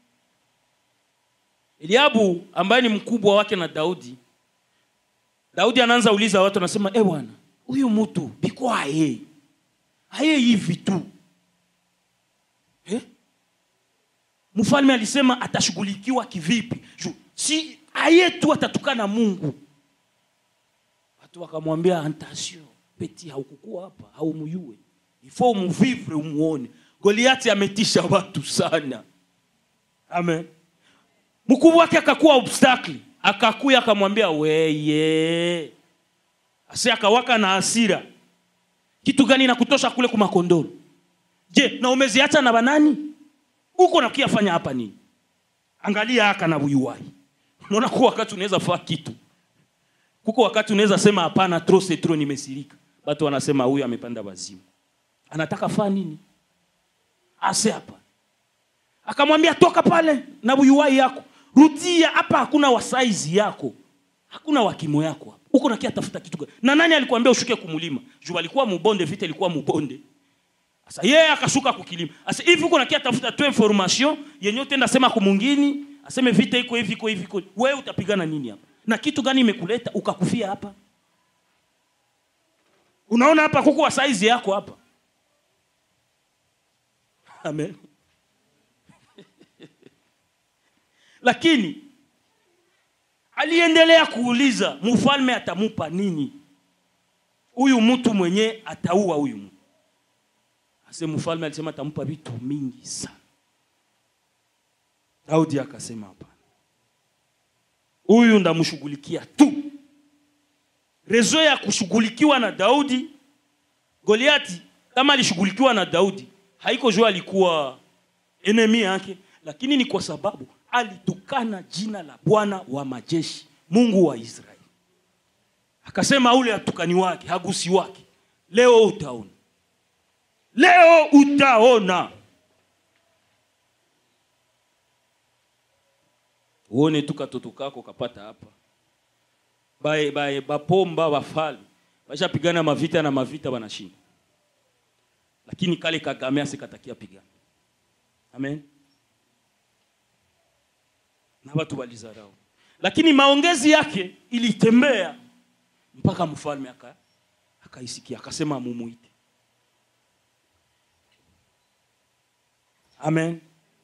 eliabu ambaye ni mkubwa wake na daudi daudi anaanza uliza watu anasema e bwana huyu mtu biko aye aye hivi tu eh? mfalme alisema atashughulikiwa kivipi Ju, si aye tu atatukana mungu watu wakamwambia antasio peti haukukua hapa haumuyue ifo umuvivre umuone goliati ametisha watu sana amen mkubwa wake akakuwa obstacle akakuya akamwambia weye asi akawaka na hasira kitu gani nakutosha kule kumakondoro je na umeziacha na banani huko nakiafanya hapa nini angalia aka na buyuwai unaona kuwa wakati unaweza faa kitu kuko wakati unaweza sema hapana tro se tro nimesirika watu wanasema huyu amepanda wazimu anataka faa nini ase hapa akamwambia toka pale na buyuwai yako rudia hapa hakuna wasaizi yako hakuna wakimo yako hapa huko nakia tafuta kitu gani na nani alikwambia ushuke kumulima juu alikuwa mubonde vita ilikuwa mubonde sasa yeye akashuka kukilima sasa hivi huko nakia tafuta tu information yenye utenda sema kumungini aseme vita iko hivi iko hivi iko wewe utapigana nini hapa na kitu gani imekuleta ukakufia hapa unaona hapa kuko wasaizi yako hapa amen lakini aliendelea kuuliza mfalme atamupa nini huyu mtu mwenye ataua huyu mtu ase mfalme alisema atampa vitu mingi sana daudi akasema hapana huyu ndamshughulikia tu rezo ya kushughulikiwa na daudi goliati kama alishughulikiwa na daudi haiko jua alikuwa enemi yake lakini ni kwa sababu alitukana jina la bwana wa majeshi mungu wa israeli akasema ule atukani wake hagusi wake leo utaona leo utaona uone tu katoto kako kapata hapa bae bae bapomba bafalme bashapigana mavita na mavita banashinda lakini kale kagame asikatakia pigana amen na watu walizarau lakini maongezi yake ilitembea mpaka mfalme aka akaisikia akasema mumuite amen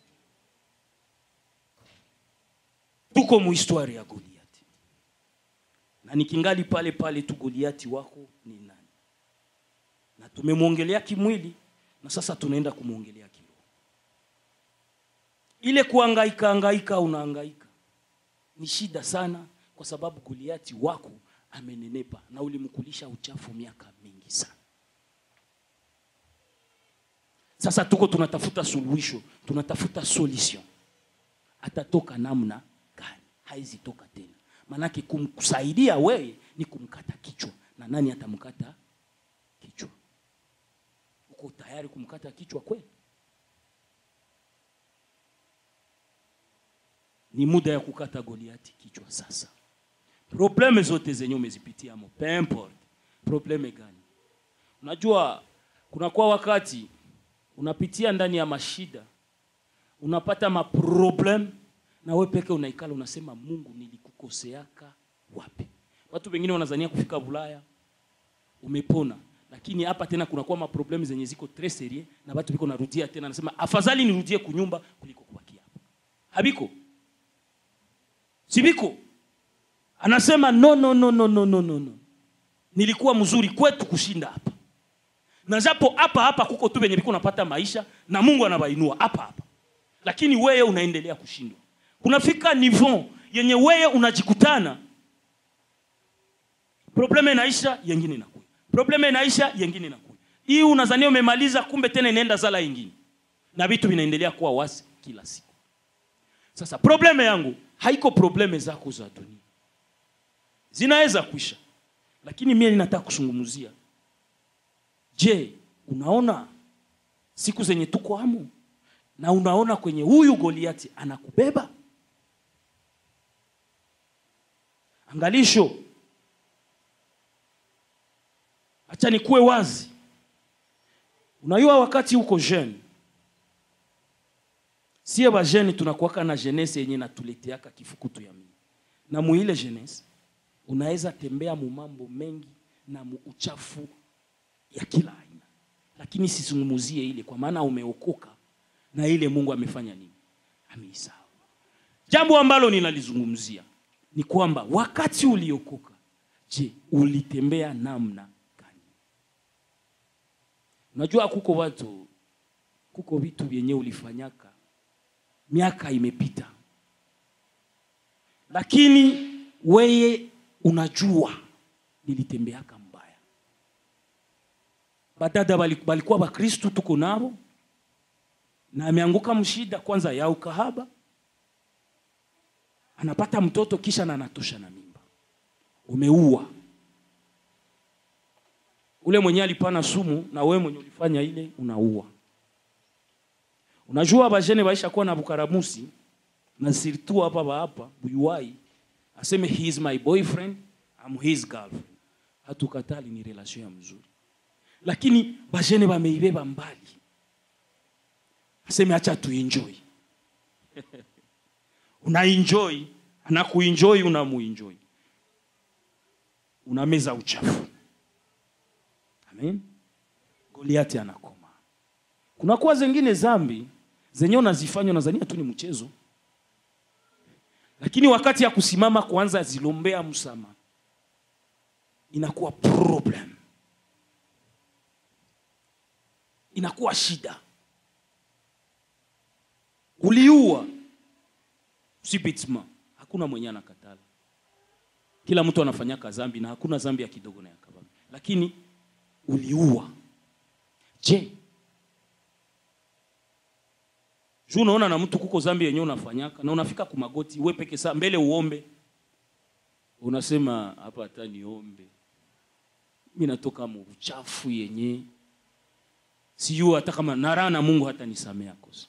tuko muhistwari ya goliati na nikingali pale pale tu goliati wako ni nani na tumemwongelea kimwili na sasa tunaenda kumwongelea kiroho ile kuangaika angaika unaangaika ni shida sana kwa sababu goliati wako amenenepa na ulimkulisha uchafu miaka mingi sana sasa tuko tunatafuta suluhisho tunatafuta solution atatoka namna gani haizitoka tena maanake kumkusaidia wewe ni kumkata kichwa na nani atamkata kichwa uko tayari kumkata kichwa kweli ni muda ya kukata goliati kichwa sasa probleme zote zenye umezipitia mo peu importe probleme gani unajua kunakuwa wakati unapitia ndani ya mashida unapata maproblem na we peke unaikala unasema mungu nilikukoseaka wapi watu wengine wanazania kufika bulaya umepona lakini hapa tena kunakuwa maproblemu zenye ziko tres serie na watu biko narudia tena nasema afadhali nirudie kunyumba kuliko kubakia hapa habiko sibiko anasema no no no no no no no no nilikuwa mzuri kwetu kushinda hapa na japo hapa hapa kuko tu venye biko napata maisha na mungu anabainua hapa hapa lakini wewe unaendelea kushindwa kunafika niveau yenye wewe unajikutana probleme inaisha yengine inakuja probleme inaisha yengine inakuja hii unazania umemaliza kumbe tena inaenda zala ingine na vitu vinaendelea kuwa wasi kila siku sasa probleme yangu haiko probleme zako za dunia zinaweza kuisha lakini mie ninataka kusungumzia je unaona siku zenye tuko hamo na unaona kwenye huyu goliati anakubeba angalisho acha nikuwe wazi unajua wakati huko jeune sie bajene tunakuwaka na jenese yenye natuleteaka kifukutu ya mimi na muile jenese unaweza tembea mumambo mengi na muuchafu ya kila aina lakini sizungumuzie ile kwa maana umeokoka na ile mungu amefanya nini ameisahau jambo ambalo ninalizungumzia ni kwamba wakati uliokoka je ulitembea namna gani unajua kuko watu kuko vitu vyenye ulifanyaka miaka imepita lakini weye unajua nilitembeaka mbaya badada bali- balikuwa bakristu tuko nabo na ameanguka mshida kwanza ya ukahaba anapata mtoto kisha na anatosha na mimba umeua ule mwenye alipana sumu na wewe mwenye ulifanya ile unaua unajua bajene baisha kuwa na bukaramusi na sirtu hapa ba hapa buyuai aseme he is my boyfriend I'm his girlfriend hatukatali ni relation ya mzuri lakini bajene bameibeba mbali aseme acha tuenjoy unaenjoy anakuenjoy unamuenjoy unameza uchafu amen goliati anakoma kunakuwa zengine zambi zenye unazifanya unazania tu ni mchezo lakini wakati ya kusimama kuanza zilombea msama inakuwa problem inakuwa shida uliua sibitsma hakuna mwenye anakatala kila mtu anafanyaka zambi na hakuna zambi ya kidogo na ya kabambi lakini uliua je juu unaona na mtu kuko zambi yenyewe unafanyaka na unafika kumagoti we peke saa mbele uombe unasema hapa hata niombe mi natoka mu uchafu yenye sijuu hata kama naraa na mungu hata nisamea kosa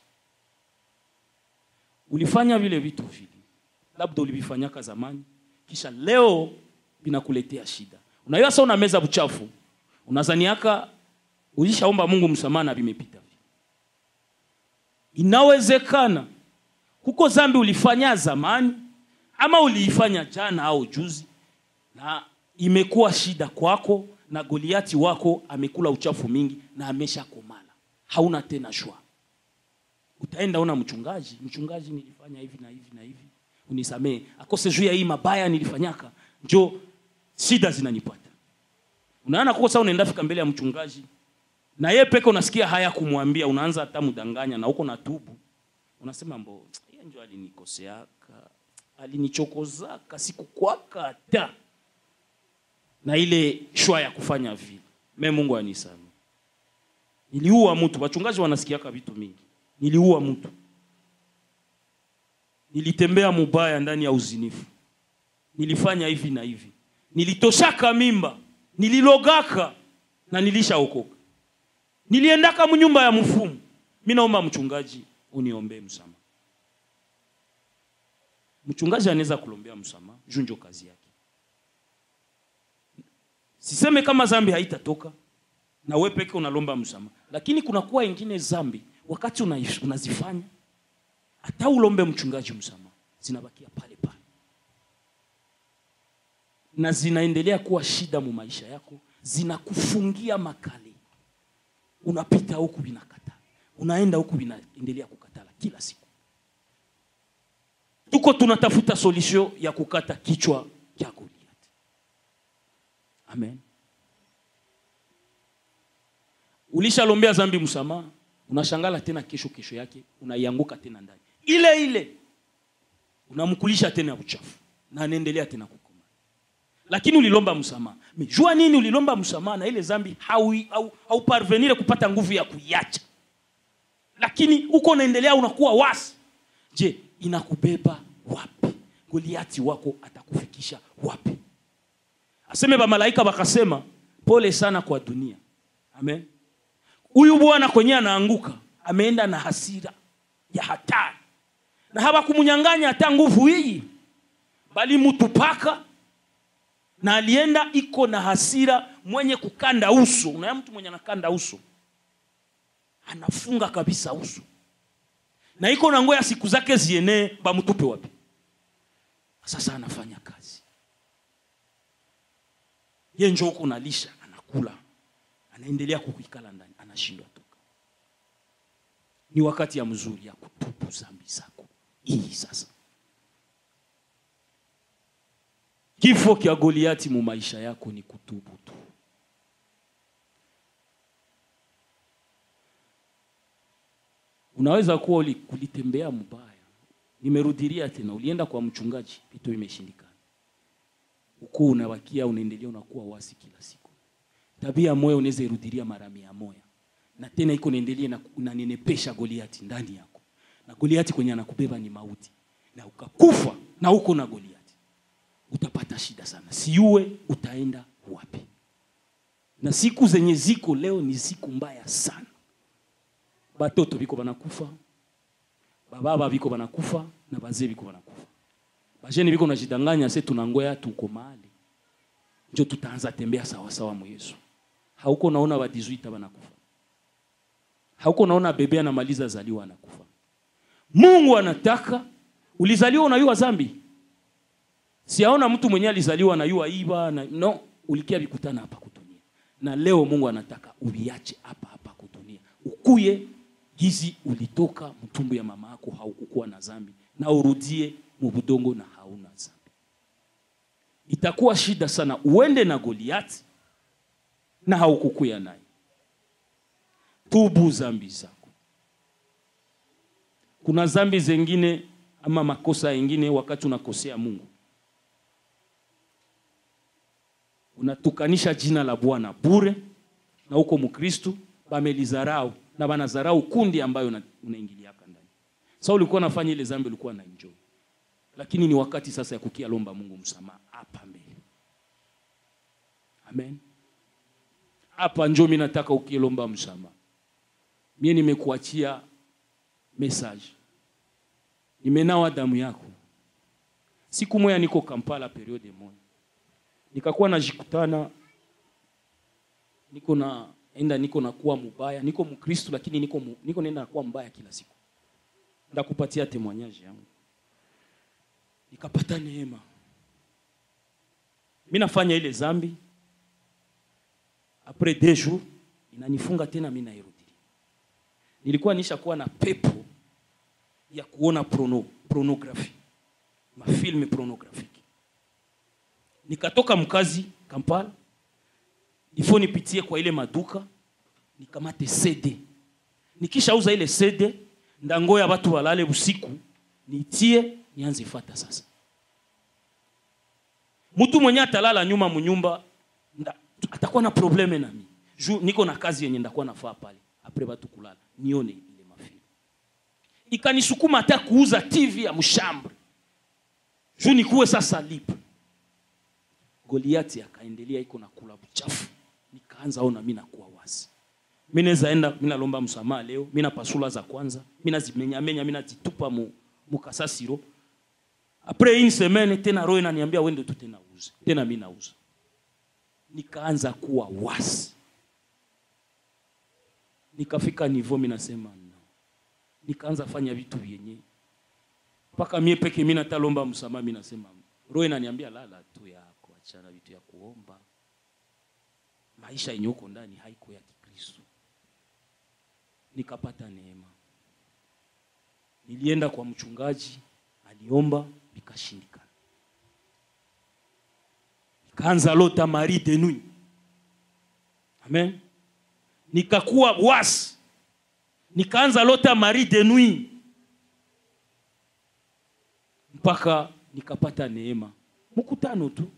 ulifanya vile vitu vile labda ulivifanyaka zamani kisha leo vinakuletea shida unajua sa unameza buchafu unazaniaka ulishaomba mungu msamaha na vimepita vile inawezekana kuko zambi ulifanya zamani ama uliifanya jana au juzi na imekuwa shida kwako na goliati wako amekula uchafu mingi na ameshakomala hauna tena shwa utaenda una mchungaji mchungaji nilifanya hivi na hivi na hivi unisamee akose juu ya hii mabaya nilifanyaka njo shida zinanipata unaona kuko saa unaenda fika mbele ya mchungaji na ye peke unasikia haya kumwambia unaanza hata mdanganya na huko na tubu unasema mbo yeye njo alinikoseaka alinichokozaka sikukwaka hata na ile shwa ya kufanya vile me mungu anisame niliua mtu wachungaji wanasikiaka vitu mingi niliua mtu nilitembea mubaya ndani ya uzinifu nilifanya hivi na hivi nilitoshaka mimba nililogaka na nilishaokoka niliendaka mnyumba ya mfumu mi naomba mchungaji uniombee msama mchungaji anaweza kulombea msamaha juu njo kazi yake siseme kama zambi haitatoka na we peke unalomba msamaha lakini kunakuwa ingine zambi wakati unaish- unazifanya hata ulombe mchungaji msamaha zinabakia pale pale na zinaendelea kuwa shida mu maisha yako zinakufungia makali unapita huku vinakata unaenda huku vinaendelea kukatala kila siku tuko tunatafuta solution ya kukata kichwa cha Goliath. Amen. Ulishalombea zambi msamaha, unashangala tena kesho kesho yake unaianguka tena ndani ile ile, unamkulisha tena uchafu na anaendelea tena kukoma, lakini ulilomba msamaha. Me, Jua nini ulilomba msamaha na ile zambi hauparvenire hau, hau parvenire kupata nguvu ya kuiacha, lakini uko unaendelea unakuwa wasi je inakubeba wapi goliati wako atakufikisha wapi aseme bamalaika wakasema pole sana kwa dunia amen huyu bwana kwenye anaanguka ameenda na hasira ya hatari na hawakumunyanganya hata nguvu hii bali mutupaka na alienda iko na hasira mwenye kukanda uso unaya mtu mwenye anakanda uso anafunga kabisa uso na iko na ngoya siku zake zienee bamtupe wapi sasa anafanya kazi ye njo huko nalisha anakula anaendelea kukuikala ndani anashindwa toka ni wakati ya mzuri ya kutubu zambi zako hii sasa kifo kya goliati mu maisha yako ni kutubu tu unaweza kuwa uli- kulitembea mbaya nimerudiria tena ulienda kwa mchungaji vitu vimeshindikana uko unawakia unaendelea unakuwa wasi kila siku tabia moya unaweza irudiria mara mia moya na tena iko naendelea na unanenepesha goliati ndani yako na goliati kwenye anakubeba ni mauti na ukakufa na uko na goliati utapata shida sana siue utaenda wapi na siku zenye ziko leo ni siku mbaya sana batoto biko banakufa bababa biko banakufa na bazee biko banakufa bajeni biko najidanganya se tunangoya tuko mahali njo tutaanza tembea sawasawa mu yesu hauko naona ba 18 banakufa hauko naona bebe anamaliza zaliwa anakufa mungu anataka ulizaliwa unayua zambi siaona mtu mwenye alizaliwa anayua iba na, no ulikia vikutana hapa kudunia na leo mungu anataka uviache hapa hapa kudunia ukuye gizi ulitoka mtumbu ya mama yako haukukuwa na zambi na urudie mubudongo na hauna zambi itakuwa shida sana uende na goliati na haukukuya naye tubu zambi zako kuna zambi zengine ama makosa yengine wakati unakosea mungu unatukanisha jina la bwana bure na huko mkristu bamelizarau na banazarau kundi ambayo una- unaingiliaka ndani sa ulikuwa unafanya ile zambi ulikuwa na enjoy lakini ni wakati sasa ya kukia lomba mungu msamaha hapa mbele amen hapa njo mi nataka ukilomba msamaha mie nimekuachia message nimenawa damu yako siku moya niko kampala periode moja nikakuwa najikutana niko na enda niko nakuwa mubaya niko mkristu lakini niko, mu, niko nenda nakuwa mbaya kila siku ndakupatia temoignage yangu nikapata neema mi nafanya ile zambi apres deux jours inanifunga tena mi nairudi nilikuwa nishakuwa na pepo ya kuona prono, pornography mafilme pornographique nikatoka mkazi kampala ifo nipitie kwa ile maduka nikamate cd nikishauza ile cd ndangoya batu balale usiku nitie nianze fata sasa mtu mwenye atalala nyuma munyumba nda- atakuwa na probleme nami juu niko na kazi yenye ndakuwa nafaa pale apre batu kulala nione ile mafilme ikanisukuma hata kuuza tv ya mshambre juu nikuwe sasa libre goliati akaendelea iko na kula buchafu nikaanza ona mi nakuwa wazi mi naweza enda mi nalomba msamaha leo mi napasula za kwanza mi nazimenyamenya mi nazitupa mu, mukasasiro apres une semaine tena roho inaniambia wende tu tena uze tena mi nauza nikaanza kuwa wasi nikafika nivo mi nasema no nikaanza fanya vitu vyenye mpaka mie peke mi natalomba msamaha mi nasema roho inaniambia lala tu yako achana vitu ya kuomba maisha yenye uko ndani haiko ya kikristo nikapata neema nilienda kwa mchungaji aliomba vikashindikana nikaanza lota mari de nuit amen nikakuwa wasi nikaanza lota mari de nuit mpaka nikapata neema mkutano tu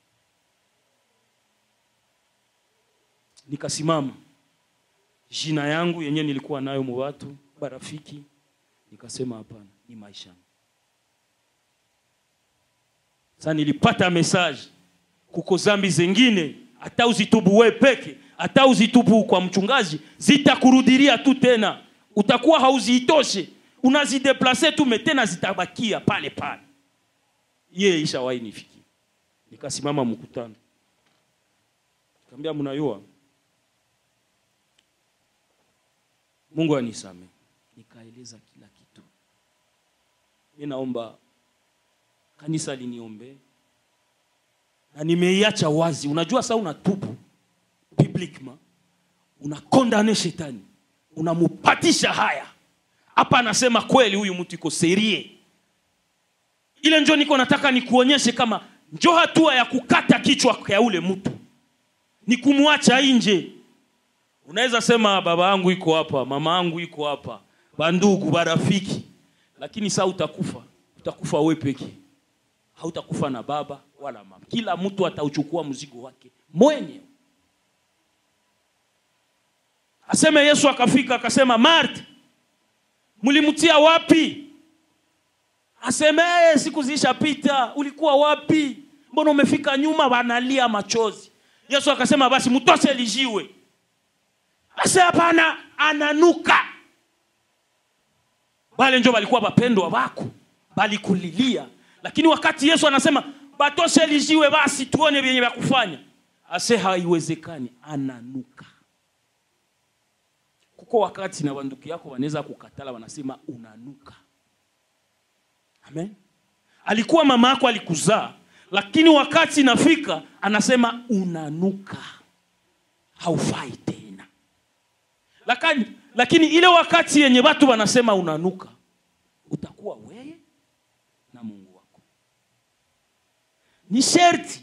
nikasimama jina yangu yenyewe nilikuwa nayo mu watu barafiki nikasema hapana ni maisha sasa nilipata message kuko zambi zengine hata uzitubu we peke hata uzitubu kwa mchungaji zitakurudiria tu tena utakuwa hauziitoshe unazideplase tu metena zitabakia pale pale ye ishawahi nifikia nikasimama mkutano kaambia mnayua mungu anisame nikaeleza kila kitu mi naomba kanisa liniombee na nimeiacha wazi unajua saa unatubu publiquement unakondane shetani unamupatisha haya hapa anasema kweli huyu mtu iko serie ile njo niko nataka nikuonyeshe kama njo hatua ya kukata kichwa ya ule mtu ni kumwacha nje unaweza sema baba yangu iko hapa mama yangu iko hapa bandugu barafiki lakini saa utakufa utakufa we peke hautakufa na baba wala mama kila mtu atauchukua mzigo wake mwenye aseme yesu akafika akasema marta mlimtia wapi aseme "Eh, siku zilishapita ulikuwa wapi mbona umefika nyuma wanalia machozi yesu akasema basi mtose lijiwe ase hapana ananuka wale njo walikuwa wapendwa wako balikulilia lakini wakati yesu anasema batoshe lijiwe basi tuone vyenye vya kufanya ase haiwezekani ananuka kuko wakati na wanduku yako wanaweza kukatala wanasema unanuka amen alikuwa mama yako alikuzaa lakini wakati inafika anasema unanuka haufai tena lakini, lakini ile wakati yenye watu wanasema unanuka utakuwa weye na mungu wako ni sherti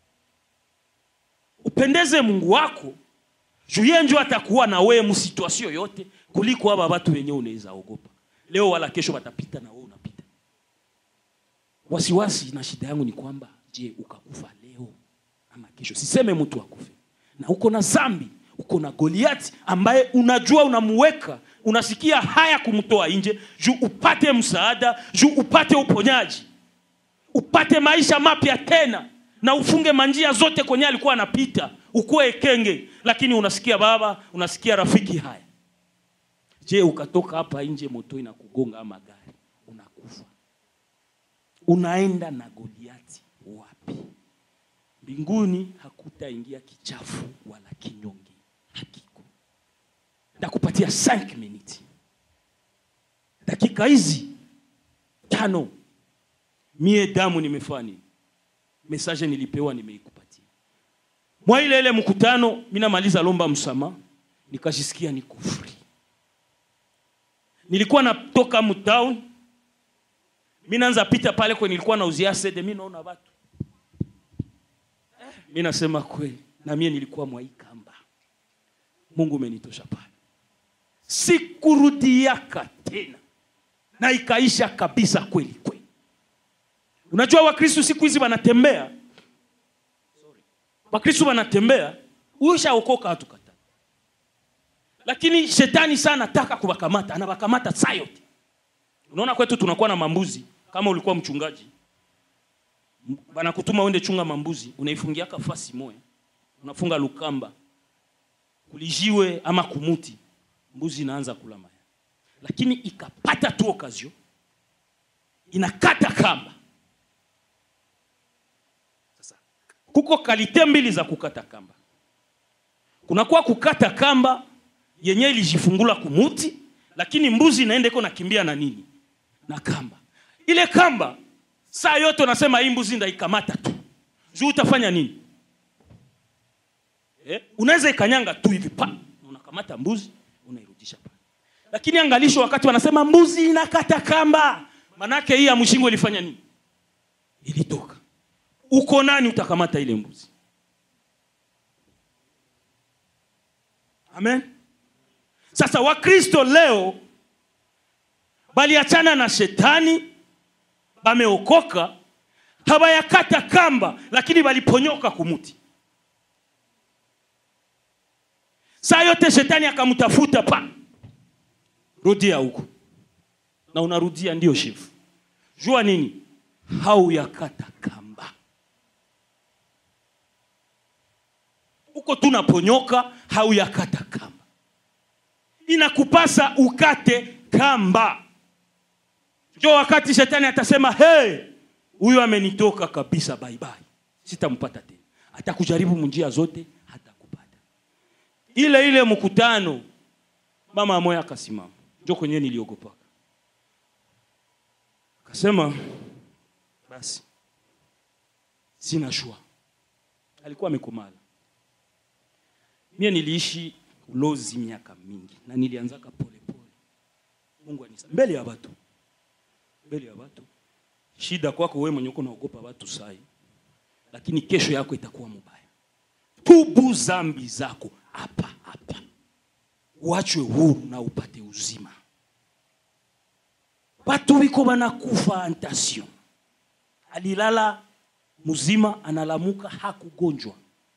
upendeze mungu wako juu yeye njo atakuwa na wewe msituasio yote kuliko aba watu wenyewe unaweza ogopa leo wala kesho watapita na wewe unapita wasiwasi na shida yangu ni kwamba je ukakufa leo ama kesho siseme mtu akufe na uko na zambi uko na goliati ambaye unajua unamuweka unasikia haya kumtoa nje juu upate msaada juu upate uponyaji upate maisha mapya tena na ufunge manjia zote kwenye alikuwa anapita ukuwe ekenge lakini unasikia baba unasikia rafiki haya je ukatoka hapa nje moto inakugonga ama gari unakufa unaenda na goliati wapi mbinguni hakutaingia kichafu wala kinyonge hakiko ndakupatia 5 minutes dakika hizi tano mie damu nimefanya nini message nilipewa nimeikupatia mwa ile ile mkutano mi namaliza lomba msama nikajisikia niko free nilikuwa natoka mtown mi naanza pita pale kwenye nilikuwa nauzia sede mi naona watu eh, mi nasema kweli na mie nilikuwa mwaikamba mungu umenitosha pale sikurudiaka tena na ikaisha kabisa kweli kweli unajua wakristu siku hizi wanatembea wakristu wanatembea ushaokoka hatukata lakini shetani sana anataka kuwakamata anawakamata saa yote unaona kwetu tunakuwa na mambuzi kama ulikuwa mchungaji M- wanakutuma uende chunga mambuzi unaifungiaka fasi moya unafunga lukamba kulijiwe ama kumuti mbuzi inaanza kula maya lakini ikapata tu okazio inakata kamba kuko kalite mbili za kukata kamba kunakuwa kukata kamba yenye ilijifungula kumuti lakini mbuzi inaenda iko nakimbia na nini na kamba ile kamba saa yote unasema hii mbuzi ndaikamata tu juu utafanya nini eh? unaweza ikanyanga tu hivi pa na unakamata mbuzi unairudisha pale lakini angalisho wakati wanasema mbuzi inakata kamba manake hii ya mshingo ilifanya nini ilitoka uko nani utakamata ile mbuzi amen sasa wakristo leo baliachana na shetani bameokoka habayakata kamba lakini baliponyoka kumuti saa yote shetani akamtafuta pa rudia huko na unarudia ndio shefu jua nini hauyakata kamba huko tunaponyoka hauyakata kamba inakupasa ukate kamba njo wakati shetani atasema hey, huyu amenitoka kabisa baibai sitampata tena atakujaribu munjia zote hatakupata ile ile mkutano mama moya akasimama njo kwenyewe niliogopaka akasema basi sina shua alikuwa amekomala mie niliishi ulozi miaka mingi na nilianzaka polepole mungu anisa mbele ya watu mbele ya watu shida kwako wewe mwenye uko naogopa watu sai lakini kesho yako itakuwa mubaya tubu zambi zako hapa hapa uachwe huru na upate uzima watu wiko banakufa antasio alilala mzima analamuka hakugonjwa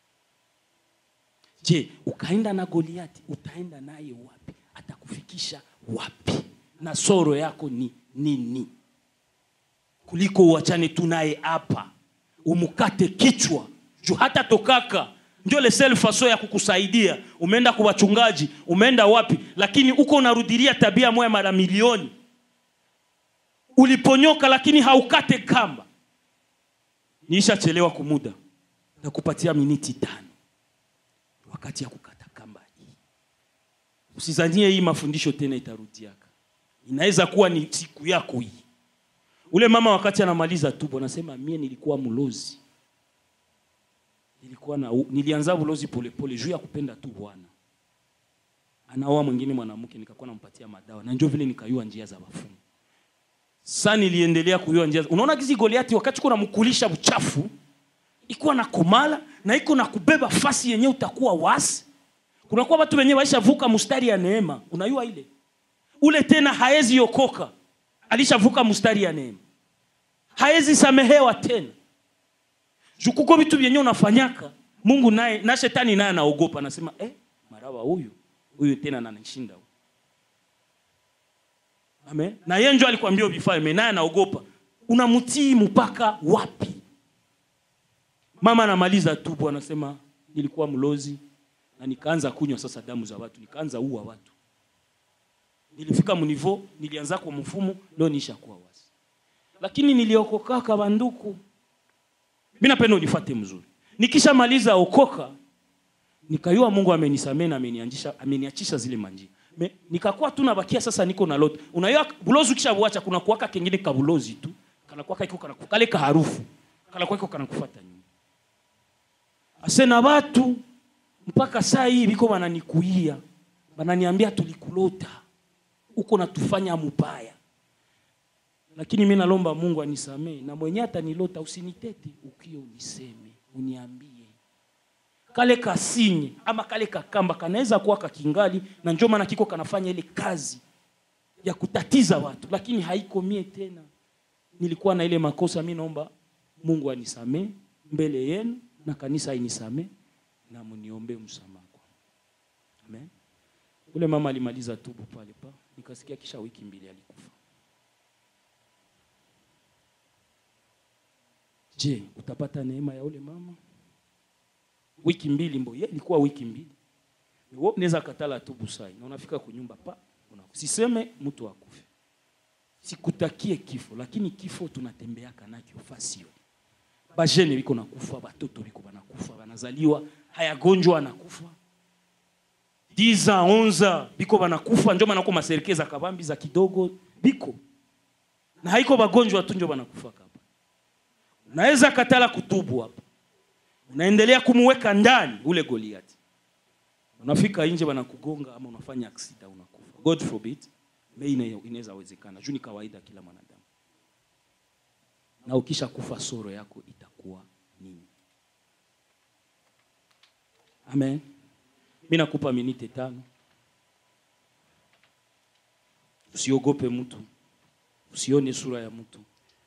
je ukaenda na goliati utaenda naye wapi atakufikisha wapi na soro yako ni nini kuliko uachane tu naye hapa umukate kichwa juu hata tokaka ndio le seul faso ya kukusaidia umeenda kwa wachungaji umeenda wapi lakini uko unarudilia tabia moya mara milioni uliponyoka lakini haukate kamba niishachelewa kumuda na kupatia miniti tano wakati ya kukata kamba hii usizanie hii mafundisho tena itarudiaka inaweza kuwa ni siku yako hii ule mama wakati anamaliza tubo anasema mie nilikuwa mlozi nilikuwa na nilianza ulozi polepole juu ya kupenda tu bwana anaoa mwingine mwanamke nikakuwa nampatia madawa na njo vile nikayua njia za wafungu sa niliendelea kuyua njia unaona kizi goliati wakati kuna mkulisha uchafu ikuwa na komala na iko na kubeba fasi yenye utakuwa wasi kunakuwa watu wenyewe waishavuka mustari ya neema unayua ile ule tena haezi okoka alishavuka mustari ya neema haezi samehewa tena jukuko vitu vyenye unafanyaka mungu naye na shetani naye anaogopa anasema eh, marawa huyu huyu tena nanishinda huyu amen na yeye njo alikwambia uvifanye naye anaogopa unamtii mpaka wapi mama anamaliza tu bwana anasema nilikuwa mlozi na nikaanza kunywa sasa damu za watu nikaanza ua watu nilifika mnivo nilianza kwa mfumo leo nishakuwa wasi lakini niliokokaka banduku mi napenda unifate mzuri nikishamaliza okoka nikayua mungu amenisamee na amenianjisha- ameniachisha zile manjia Me, nikakuwa tu nabakia sasa niko na lote unayua bulozi ukishabuacha kuna kuwaka kengine kabulozi tu kanakuwaka iko kanaku- kale kaharufu kanakuwa iko kanakufata nyuma ase na watu mpaka saa hii biko bananikuia bananiambia tulikulota uko natufanya mubaya lakini mi nalomba mungu anisamee na mwenye atanilota usinitete ukio uniseme uniambie kale kasinye ama kale kakamba kanaweza kuwa kakingali na njo maana kiko kanafanya ile kazi ya kutatiza watu lakini haiko mie tena nilikuwa na ile makosa mi naomba mungu anisamee mbele yenu na kanisa inisamee na mniombe msamaha kwangu. amen ule mama alimaliza tubu pale pa nikasikia kisha wiki mbili alikufa je utapata neema ya ule mama wiki mbili mbo ye ilikuwa wiki mbili wewe unaweza katala tubu sai na unafika kunyumba pa una siseme mtu akufe sikutakie kifo lakini kifo tunatembeaka nakyo fasio bajene biko nakufa batoto biko banakufa banazaliwa hayagonjwa anakufa 10 ans 11 biko banakufa njo manako maserikeza kabambi za kidogo biko na haiko bagonjwa tu njo banakufa kapa unaweza katala kutubu hapa unaendelea kumuweka ndani ule goliati unafika nje wanakugonga ama unafanya aksida unakufa god forbid me ina- inaweza wezekana juu ni kawaida kila mwanadamu na ukisha kufa soro yako itakuwa nini amen mi nakupa minite tano usiogope mtu usione sura ya mtu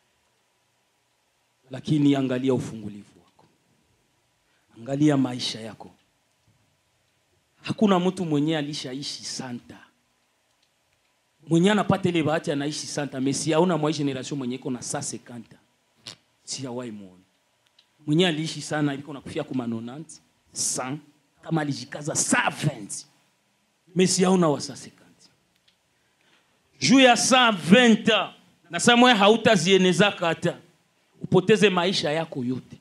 lakini angalia ufungulivu wako angalia maisha yako hakuna mtu mwenye alishaishi santa mwenye anapata ile bahati anaishi santa mesi auna mwa hii generation mwenye iko na saa sekanta siawai muone mwenye aliishi sana iliko nakufia kuma 90 100 kama alijikaza saa 20 mesi auna wa saa sekanta juu ya saa 20 na saa moya hautazienezaka hata upoteze maisha yako yote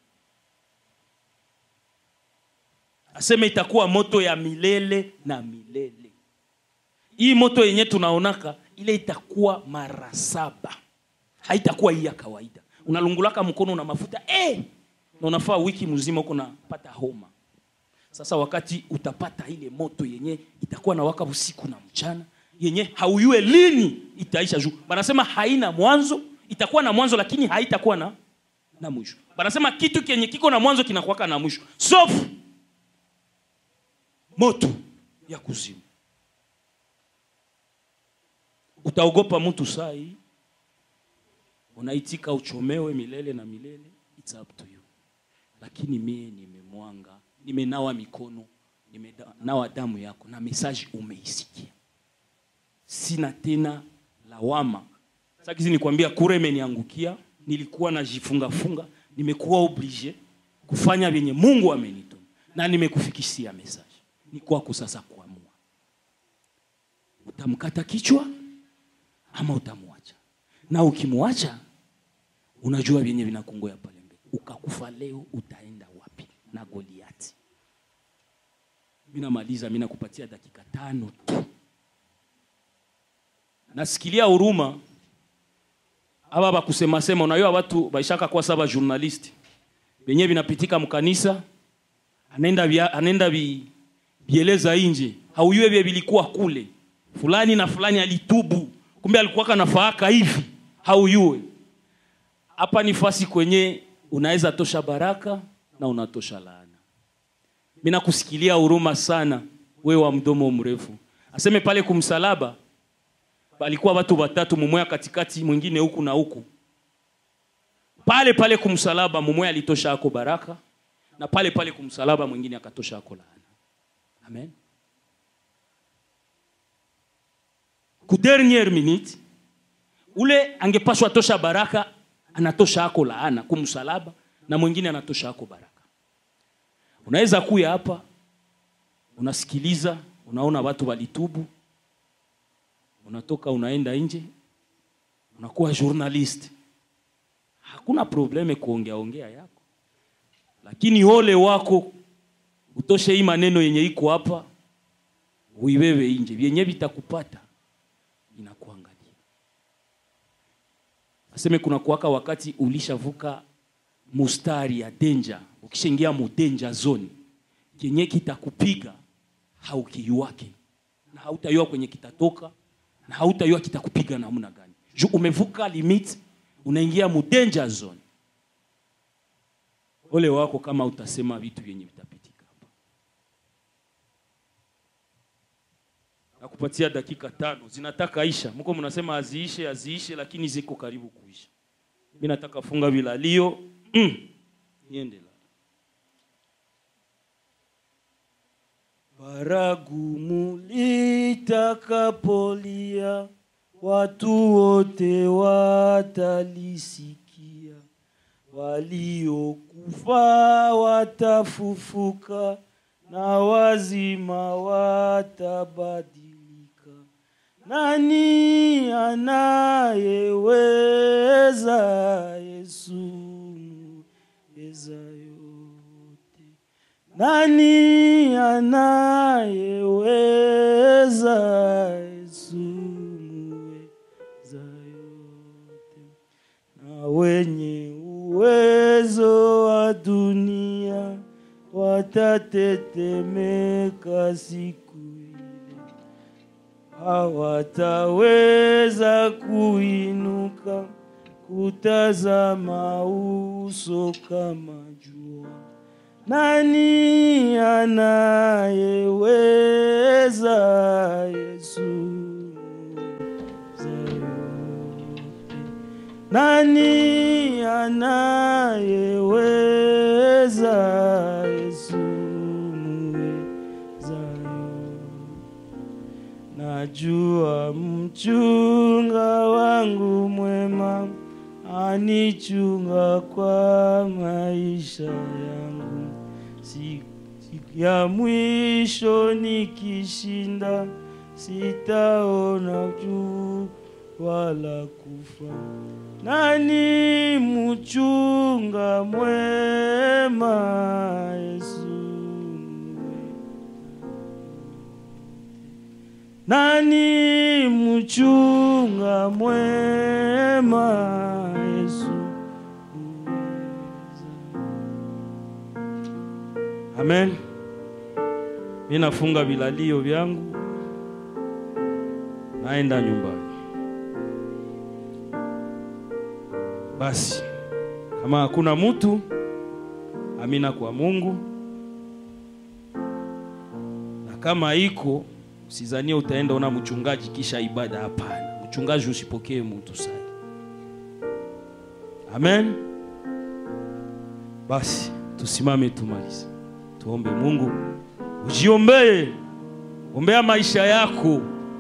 aseme itakuwa moto ya milele na milele hii moto yenye tunaonaka ile itakuwa mara saba haitakuwa hii ya kawaida unalungulaka mkono na mafuta eh! na unafaa wiki mzima huko napata homa sasa wakati utapata ile moto yenye itakuwa na waka usiku na mchana yenye hauyue lini itaisha juu banasema haina mwanzo itakuwa na mwanzo lakini haitakuwa na na mwisho banasema kitu kenye kiko na mwanzo kinakuwaka na mwisho sofu moto ya kuzimu utaogopa mtu saa hii unaitika uchomewe milele na milele It's up to you lakini mie nimemwanga nimenawa mikono nimenawa damu yako na mesaji umeisikia sina tena lawama sakizi nikwambia kura imeniangukia nilikuwa najifungafunga nimekuwa oblige kufanya vyenye mungu amenituma na nimekufikishia mesaji ni kwako sasa kuamua utamkata kichwa ama utamwacha na ukimwacha unajua vyenye vinakungoya pale mbele ukakufa leo utaenda wapi na goliati mi namaliza mi nakupatia dakika tano tu nasikilia huruma aba bakusemasema unajua watu baishaka kwa saba journalist venye vinapitika mkanisa anaenda vya, anaenda vi, vieleza inje hauyue vye vilikuwa kule fulani na fulani alitubu kumbe alikuwaka nafaaka hivi hauyue hapa ni fasi kwenye unaweza tosha baraka na unatosha laana mi nakusikilia huruma sana we wa mdomo mrefu aseme pale kumsalaba palikuwa watu watatu mumoya katikati mwingine huku na huku pale pale kumsalaba mumoya alitosha ako baraka na pale pale kumsalaba mwingine akatosha ako laana amen ku dernière minute ule angepashwa tosha baraka anatosha ako laana kumsalaba na mwingine anatosha ako baraka unaweza kuya hapa unasikiliza unaona watu walitubu unatoka unaenda nje unakuwa journalist hakuna probleme kuongea ongea yako lakini ole wako utoshe hii maneno yenye iko hapa uibebe nje vyenye vitakupata inakuangalia aseme kuna kuwaka wakati ulishavuka mustari ya danger ukishaingia mu danger zone kenye kitakupiga haukiyuwake na hautayua kwenye kitatoka na hautayua kitakupiga namna gani juu umevuka limit unaingia mu danger zone ole wako kama utasema vitu vyenye vitapitika hapa nakupatia dakika tano zinataka isha mko mnasema aziishe aziishe lakini ziko karibu kuisha mi nataka funga vilalio mm. niende la baragumu litakapolia watu wote watalisikia waliokufa watafufuka na wazima watabadilika nani anayeweza yesu yote. Nani anayeweza Yesu muweza yote? Na wenye uwezo wa dunia watatetemeka siku ile, hawataweza kuinuka kutazama uso kama jua. Nani anayeweza Yesu muweza yote? Nani anayeweza Yesu muweza yote? Najua mchunga wangu mwema anichunga kwa maisha yangu, siku siku ya mwisho nikishinda, sitaona juu wala kufa. Nani mchunga mwema Yesu nani mchunga mwema Yesu Amen. Mimi nafunga vilalio vyangu, naenda nyumbani. Basi kama hakuna mtu, amina kwa Mungu, na kama iko usizanie utaenda ona mchungaji kisha ibada. Hapana, mchungaji usipokee mtu sana. Amen. Basi tusimame tumalize, tuombe Mungu. Ujiombee, ombea maisha yako,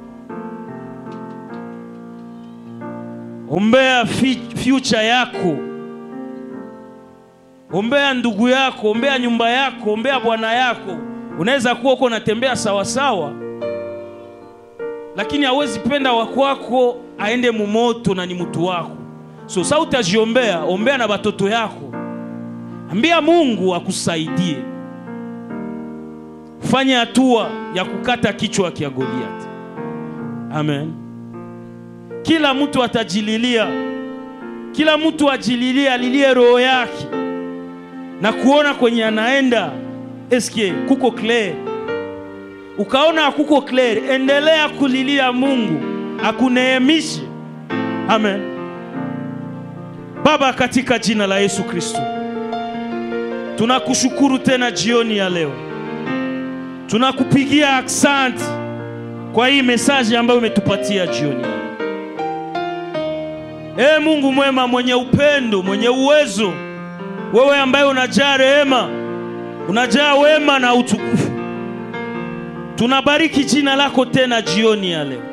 ombea fi- future yako, ombea ndugu yako, ombea nyumba yako, ombea bwana yako. Unaweza kuwa uko unatembea sawasawa, lakini hawezi penda wakwako aende mumoto na ni mtu wako. So sa utajiombea, ombea na batoto yako, ambia Mungu akusaidie fanye hatua ya kukata kichwa kia Goliath. Amen. Kila mtu atajililia, kila mtu ajililie, alilie roho yake na kuona kwenye anaenda eske kuko clear. Ukaona hakuko clear, endelea kulilia Mungu akuneemishe. Amen. Baba, katika jina la Yesu Kristo, tunakushukuru tena jioni ya leo tunakupigia aksanti kwa hii mesaji ambayo umetupatia jioni. Ee Mungu mwema, mwenye upendo, mwenye uwezo, wewe ambaye unajaa rehema, unajaa wema na utukufu, tunabariki jina lako tena jioni ya leo.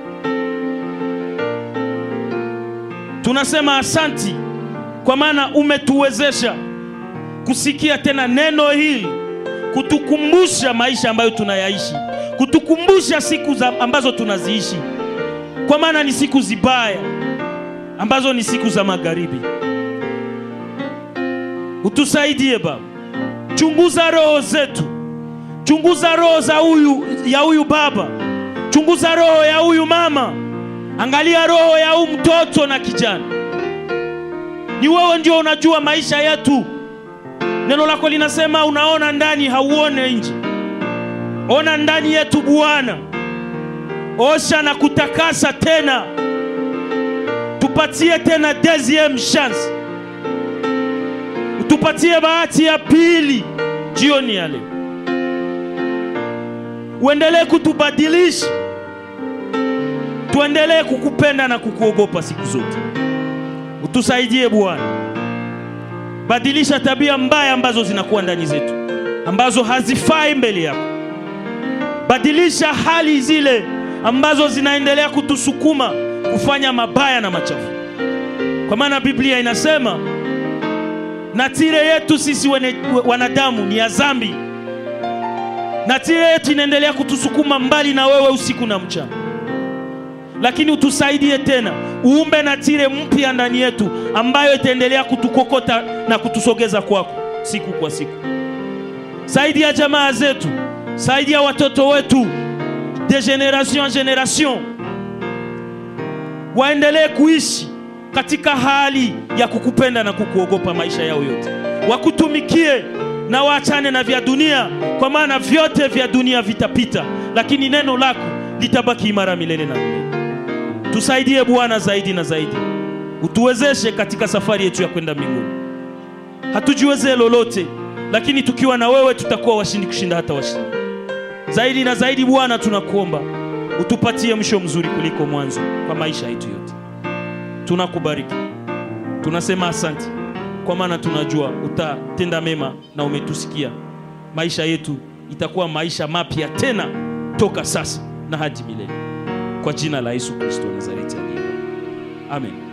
Tunasema asanti kwa maana umetuwezesha kusikia tena neno hili kutukumbusha maisha ambayo tunayaishi, kutukumbusha siku za ambazo tunaziishi, kwa maana ni siku zibaya ambazo ni siku za magharibi. Utusaidie Baba, chunguza roho zetu, chunguza roho za huyu ya huyu baba, chunguza roho ya huyu mama, angalia roho ya huyu mtoto na kijana. Ni wewe ndio unajua maisha yetu. Neno lako linasema unaona ndani, hauone nje. Ona ndani yetu Bwana, osha na kutakasa tena, tupatie tena deuxième chance, utupatie bahati ya pili jioni ya leo. Uendelee kutubadilisha, tuendelee kukupenda na kukuogopa siku zote. Utusaidie Bwana, badilisha tabia mbaya ambazo zinakuwa ndani zetu, ambazo hazifai mbele yako. Badilisha hali zile ambazo zinaendelea kutusukuma kufanya mabaya na machafu, kwa maana Biblia inasema natire yetu sisi wene, wanadamu ni ya dhambi. Natire yetu inaendelea kutusukuma mbali na wewe usiku na mchana, lakini utusaidie tena, uumbe natire mpya ndani yetu ambayo itaendelea kutukokota na kutusogeza kwako. siku kwa siku. Saidia jamaa zetu, saidia watoto wetu de generation en generation waendelee kuishi katika hali ya kukupenda na kukuogopa maisha yao yote, wakutumikie na waachane na vya dunia, kwa maana vyote vya dunia vitapita, lakini neno lako litabaki imara milele na milele. Tusaidie Bwana zaidi na zaidi, utuwezeshe katika safari yetu ya kwenda mbinguni. Hatujiwezee lolote, lakini tukiwa na wewe tutakuwa washindi kushinda hata washindi. Zaidi na zaidi, Bwana, tunakuomba utupatie mwisho mzuri kuliko mwanzo kwa maisha yetu yote. Tunakubariki, tunasema asante, kwa maana tunajua utatenda mema na umetusikia. Maisha yetu itakuwa maisha mapya tena toka sasa na hadi milele, kwa jina la Yesu Kristo wa Nazareti aliye hai. Amen.